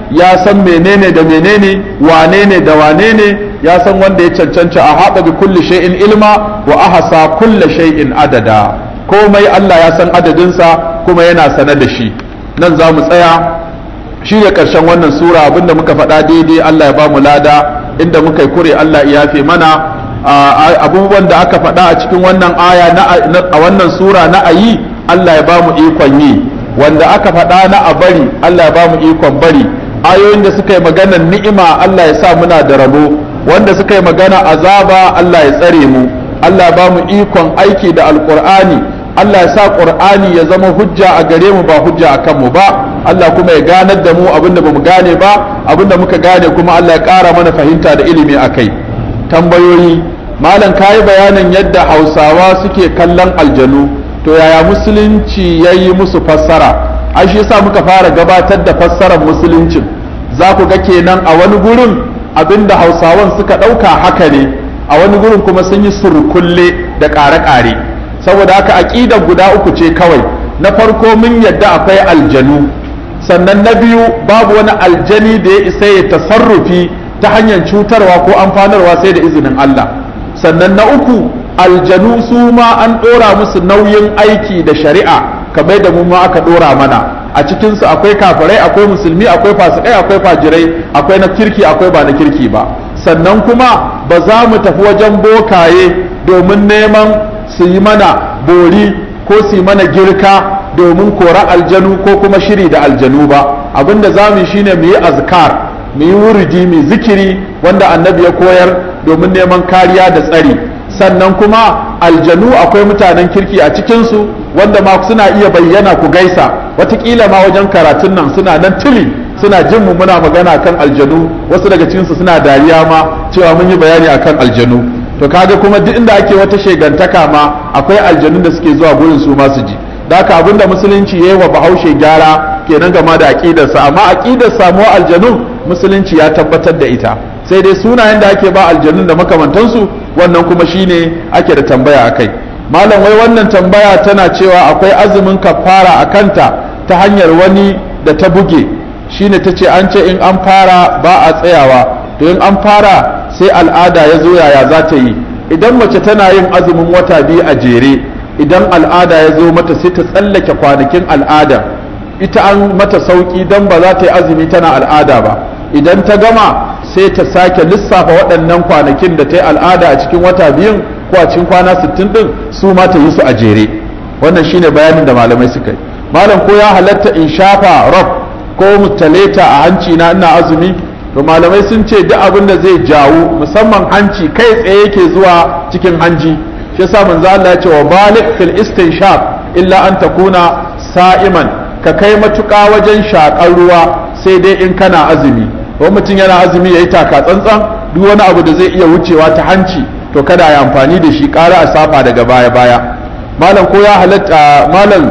ya san menene da menene wane ne da wane ne ya san wanda ya cancanci a haɗa bi kulli shay'in ilma wa ahasa kulli shay'in adada komai Allah ya san adadinsa kuma yana sane da shi nan za mu tsaya shi ne ƙarshen wannan sura abinda muka faɗa daidai Allah ya ba mu lada inda muka yi kure Allah ya yafe mana abubuwan da aka faɗa a cikin wannan aya a wannan sura na ayi Allah ya ba mu ikon yi wanda aka faɗa na a bari Allah ya ba mu ikon bari ayoyin da suka yi magana ni'ima Allah ya sa muna da rabo wanda suka yi magana azaba Allah ya tsare mu Allah ya ba mu ikon aiki da alƙur'ani Allah ya sa ƙur'ani ya zama hujja a gare mu ba hujja a kanmu ba Allah kuma ya ganar da mu abinda ba mu gane ba abinda muka gane kuma Allah ya ƙara mana fahimta da ilimi a kai tambayoyi malam kayi bayanin yadda hausawa suke kallon aljanu to yaya musulunci ya yi musu fassara ai shi yasa muka fara gabatar da fassarar musuluncin za ku ga kenan a wani gurin abinda hausawan suka ɗauka haka ne a wani gurin kuma sun yi surkulle da ƙare-ƙare saboda haka aƙidar guda uku ce kawai na farko mun yadda akwai aljanu sannan na biyu babu wani aljani da ya isa ya tasarrufi ta hanyar cutarwa ko amfanarwa sai da izinin Allah sannan na uku aljanu su ma an ɗora musu nauyin aiki da shari'a kamar da mu ma aka ɗora mana a cikinsu akwai kafirai akwai musulmi akwai fasikai akwai fajirai akwai na kirki akwai ba na kirki ba sannan kuma ba za mu tafi wajen bokaye domin neman su yi mana bori ko su yi mana girka domin kora aljanu ko kuma shiri da aljanu ba abinda za mu yi shine mu yi azkar mu yi wuridi mu zikiri wanda annabi ya koyar domin neman kariya da tsari sannan kuma aljanu akwai mutanen kirki a cikinsu wanda ma suna iya bayyana ku gaisa watakila ma wajen karatun nan suna nan tuli suna jin mu muna magana kan aljanu wasu daga cikinsu suna dariya ma cewa mun yi bayani akan aljanu to kaga kuma duk inda ake wata shegantaka ma akwai aljanun da suke zuwa gurin su ma su ji da haka abinda musulunci yayi wa bahaushe gyara kenan game da aqidarsa amma aqidar samuwa aljanun musulunci ya tabbatar da ita sai dai sunayen da ake ba aljanun da makamantansu wannan kuma shine ake da tambaya akai malam wai wannan tambaya tana cewa akwai azumin kafara a kanta ta hanyar wani da ta buge shine ta ce an ce in an fara ba a tsayawa to in an fara sai al'ada ya zo yaya za ta yi idan mace tana yin azumin wata biyu a jere idan al'ada ya zo mata sai ta tsallake kwanakin al'ada ita an mata sauki don ba za ta yi azumi tana al'ada ba idan ta gama sai ta sake lissafa waɗannan kwanakin da ta yi al'ada a cikin wata biyun ko a cikin kwana sittin ɗin su ma ta yi su a jere wannan shine bayanin da malamai suka yi malam ko ya halatta in shafa rob ko mutaleta a hanci na ina azumi to malamai sun ce duk abin da zai jawo musamman hanci kai tsaye yake zuwa cikin hanji shi yasa manzo Allah ya ce wa balik fil istinshaq illa an takuna sa'iman ka kai matuƙa wajen shakar ruwa sai dai in kana azumi ko mutum yana azumi yayi taka tsantsan duk wani abu da zai iya wucewa ta hanci to kada ya amfani da shi ƙara a saba daga baya baya malam ko ya halatta malam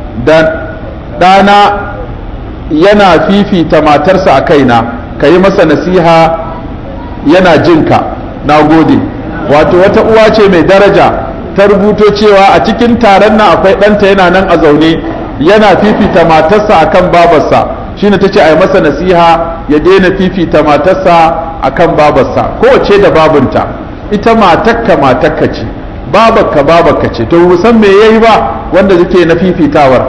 da ɗana yana fifita matarsa a kaina ka yi masa nasiha yana jinka na gode wato wata uwa ce mai daraja ta rubuto cewa a cikin taron nan akwai ɗanta yana nan a zaune yana fifita matarsa akan babarsa shine ta ce a yi masa nasiha ya daina fifita matarsa akan babarsa kowace da babunta ita matakka matakka ce babarka babarka ce to san me yayi ba wanda zake na fifitawar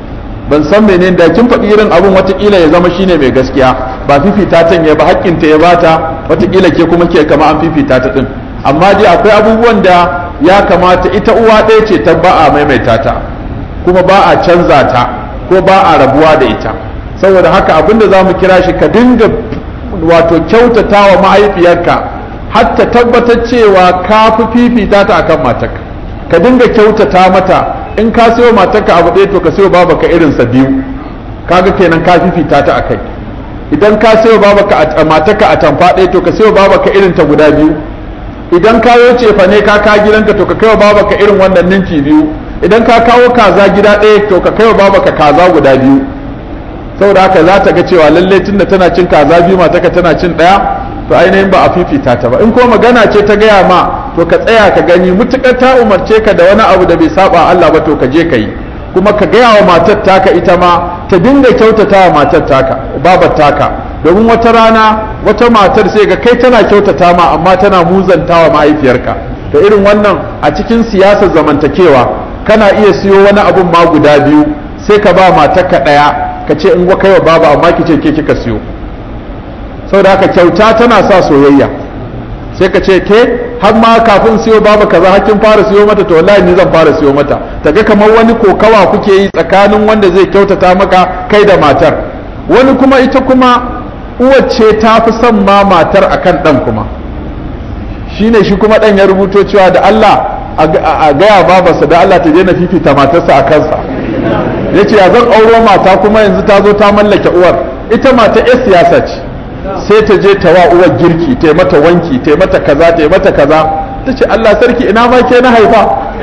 ban san menene da kin faɗi irin abun watakila ya zama shine mai gaskiya ba fifita ta ya ba hakkinta ya bata watakila ke kuma ke kama an fifita ta din amma dai akwai abubuwan da ya kamata ita uwa ɗaya ce ta ba a maimaita ta kuma ba a canza ta ko ba a rabuwa da ita saboda haka abinda za mu kira shi ka dinga wato kyautata wa mahaifiyarka har ta tabbatar cewa ka fi fifita ta akan matarka ka dinga kyautata mata in ka sayo matarka abu ɗaya to ka sayo babaka irinsa biyu kaga kenan ka fifita ta akai idan ka sayo babaka matarka a tamfa ɗaya to ka sayo babaka irin ta guda biyu idan ka yo cefa ne ka ka gidanka to ka kai wa babaka irin wannan ninki biyu idan ka kawo kaza gida ɗaya to ka kai wa babaka kaza guda biyu saboda haka za ta ga cewa lalle tunda tana cin kaza biyu matarka tana cin ɗaya to ainihin ba a fifita ta ba in ko magana ce ta gaya ma to ka tsaya ka gani mutukar ta umarce ka da wani abu da bai saba Allah ba to ka je ka yi kuma ka gaya wa matar taka ita ma ta dinga kyautata wa matar taka babar taka domin wata rana wata matar sai ga kai tana kyautata ma amma tana muzantawa mahaifiyarka to irin wannan a cikin siyasar zamantakewa kana iya siyo wani abun ma guda biyu sai ka ba matarka ɗaya ka ce in kai wa baba amma ki ce ke kika siyo saboda haka kyauta tana sa soyayya sai ka ce ke har ma kafin siyo baba kaza hakkin fara siyo mata to wallahi ni zan fara siyo mata ta ga kamar wani kokawa kuke yi tsakanin wanda zai kyautata maka kai da matar wani kuma ita kuma uwar ce ta fi son ma matar akan dan kuma shine shi kuma dan ya rubuto cewa da Allah a gaya babarsa da Allah ta je na fifita matarsa a kansa yace ya zan auro mata kuma yanzu ta zo ta mallake uwar ita mata 'yar siyasa ce sai ta je ta wa uwar girki ta mata wanki ta mata kaza ta mata kaza ta ce Allah sarki ina ma ke na haifa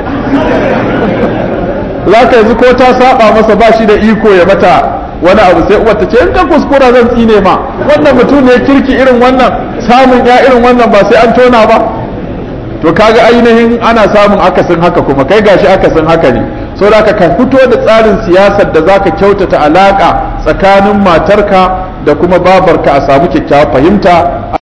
za ka yanzu ko ta saba masa ba shi da iko ya mata wani abu sai uwar ta ce in ka kuskura zan tsine ma wannan mutum ne kirki irin wannan samun ya irin wannan ba sai an tona ba to kaga ainihin ana samun akasin haka kuma kai gashi akasin haka ne so da ka fito da tsarin siyasar da zaka kyautata alaka tsakanin matarka da kuma babarka a samu kyakkyawar fahimta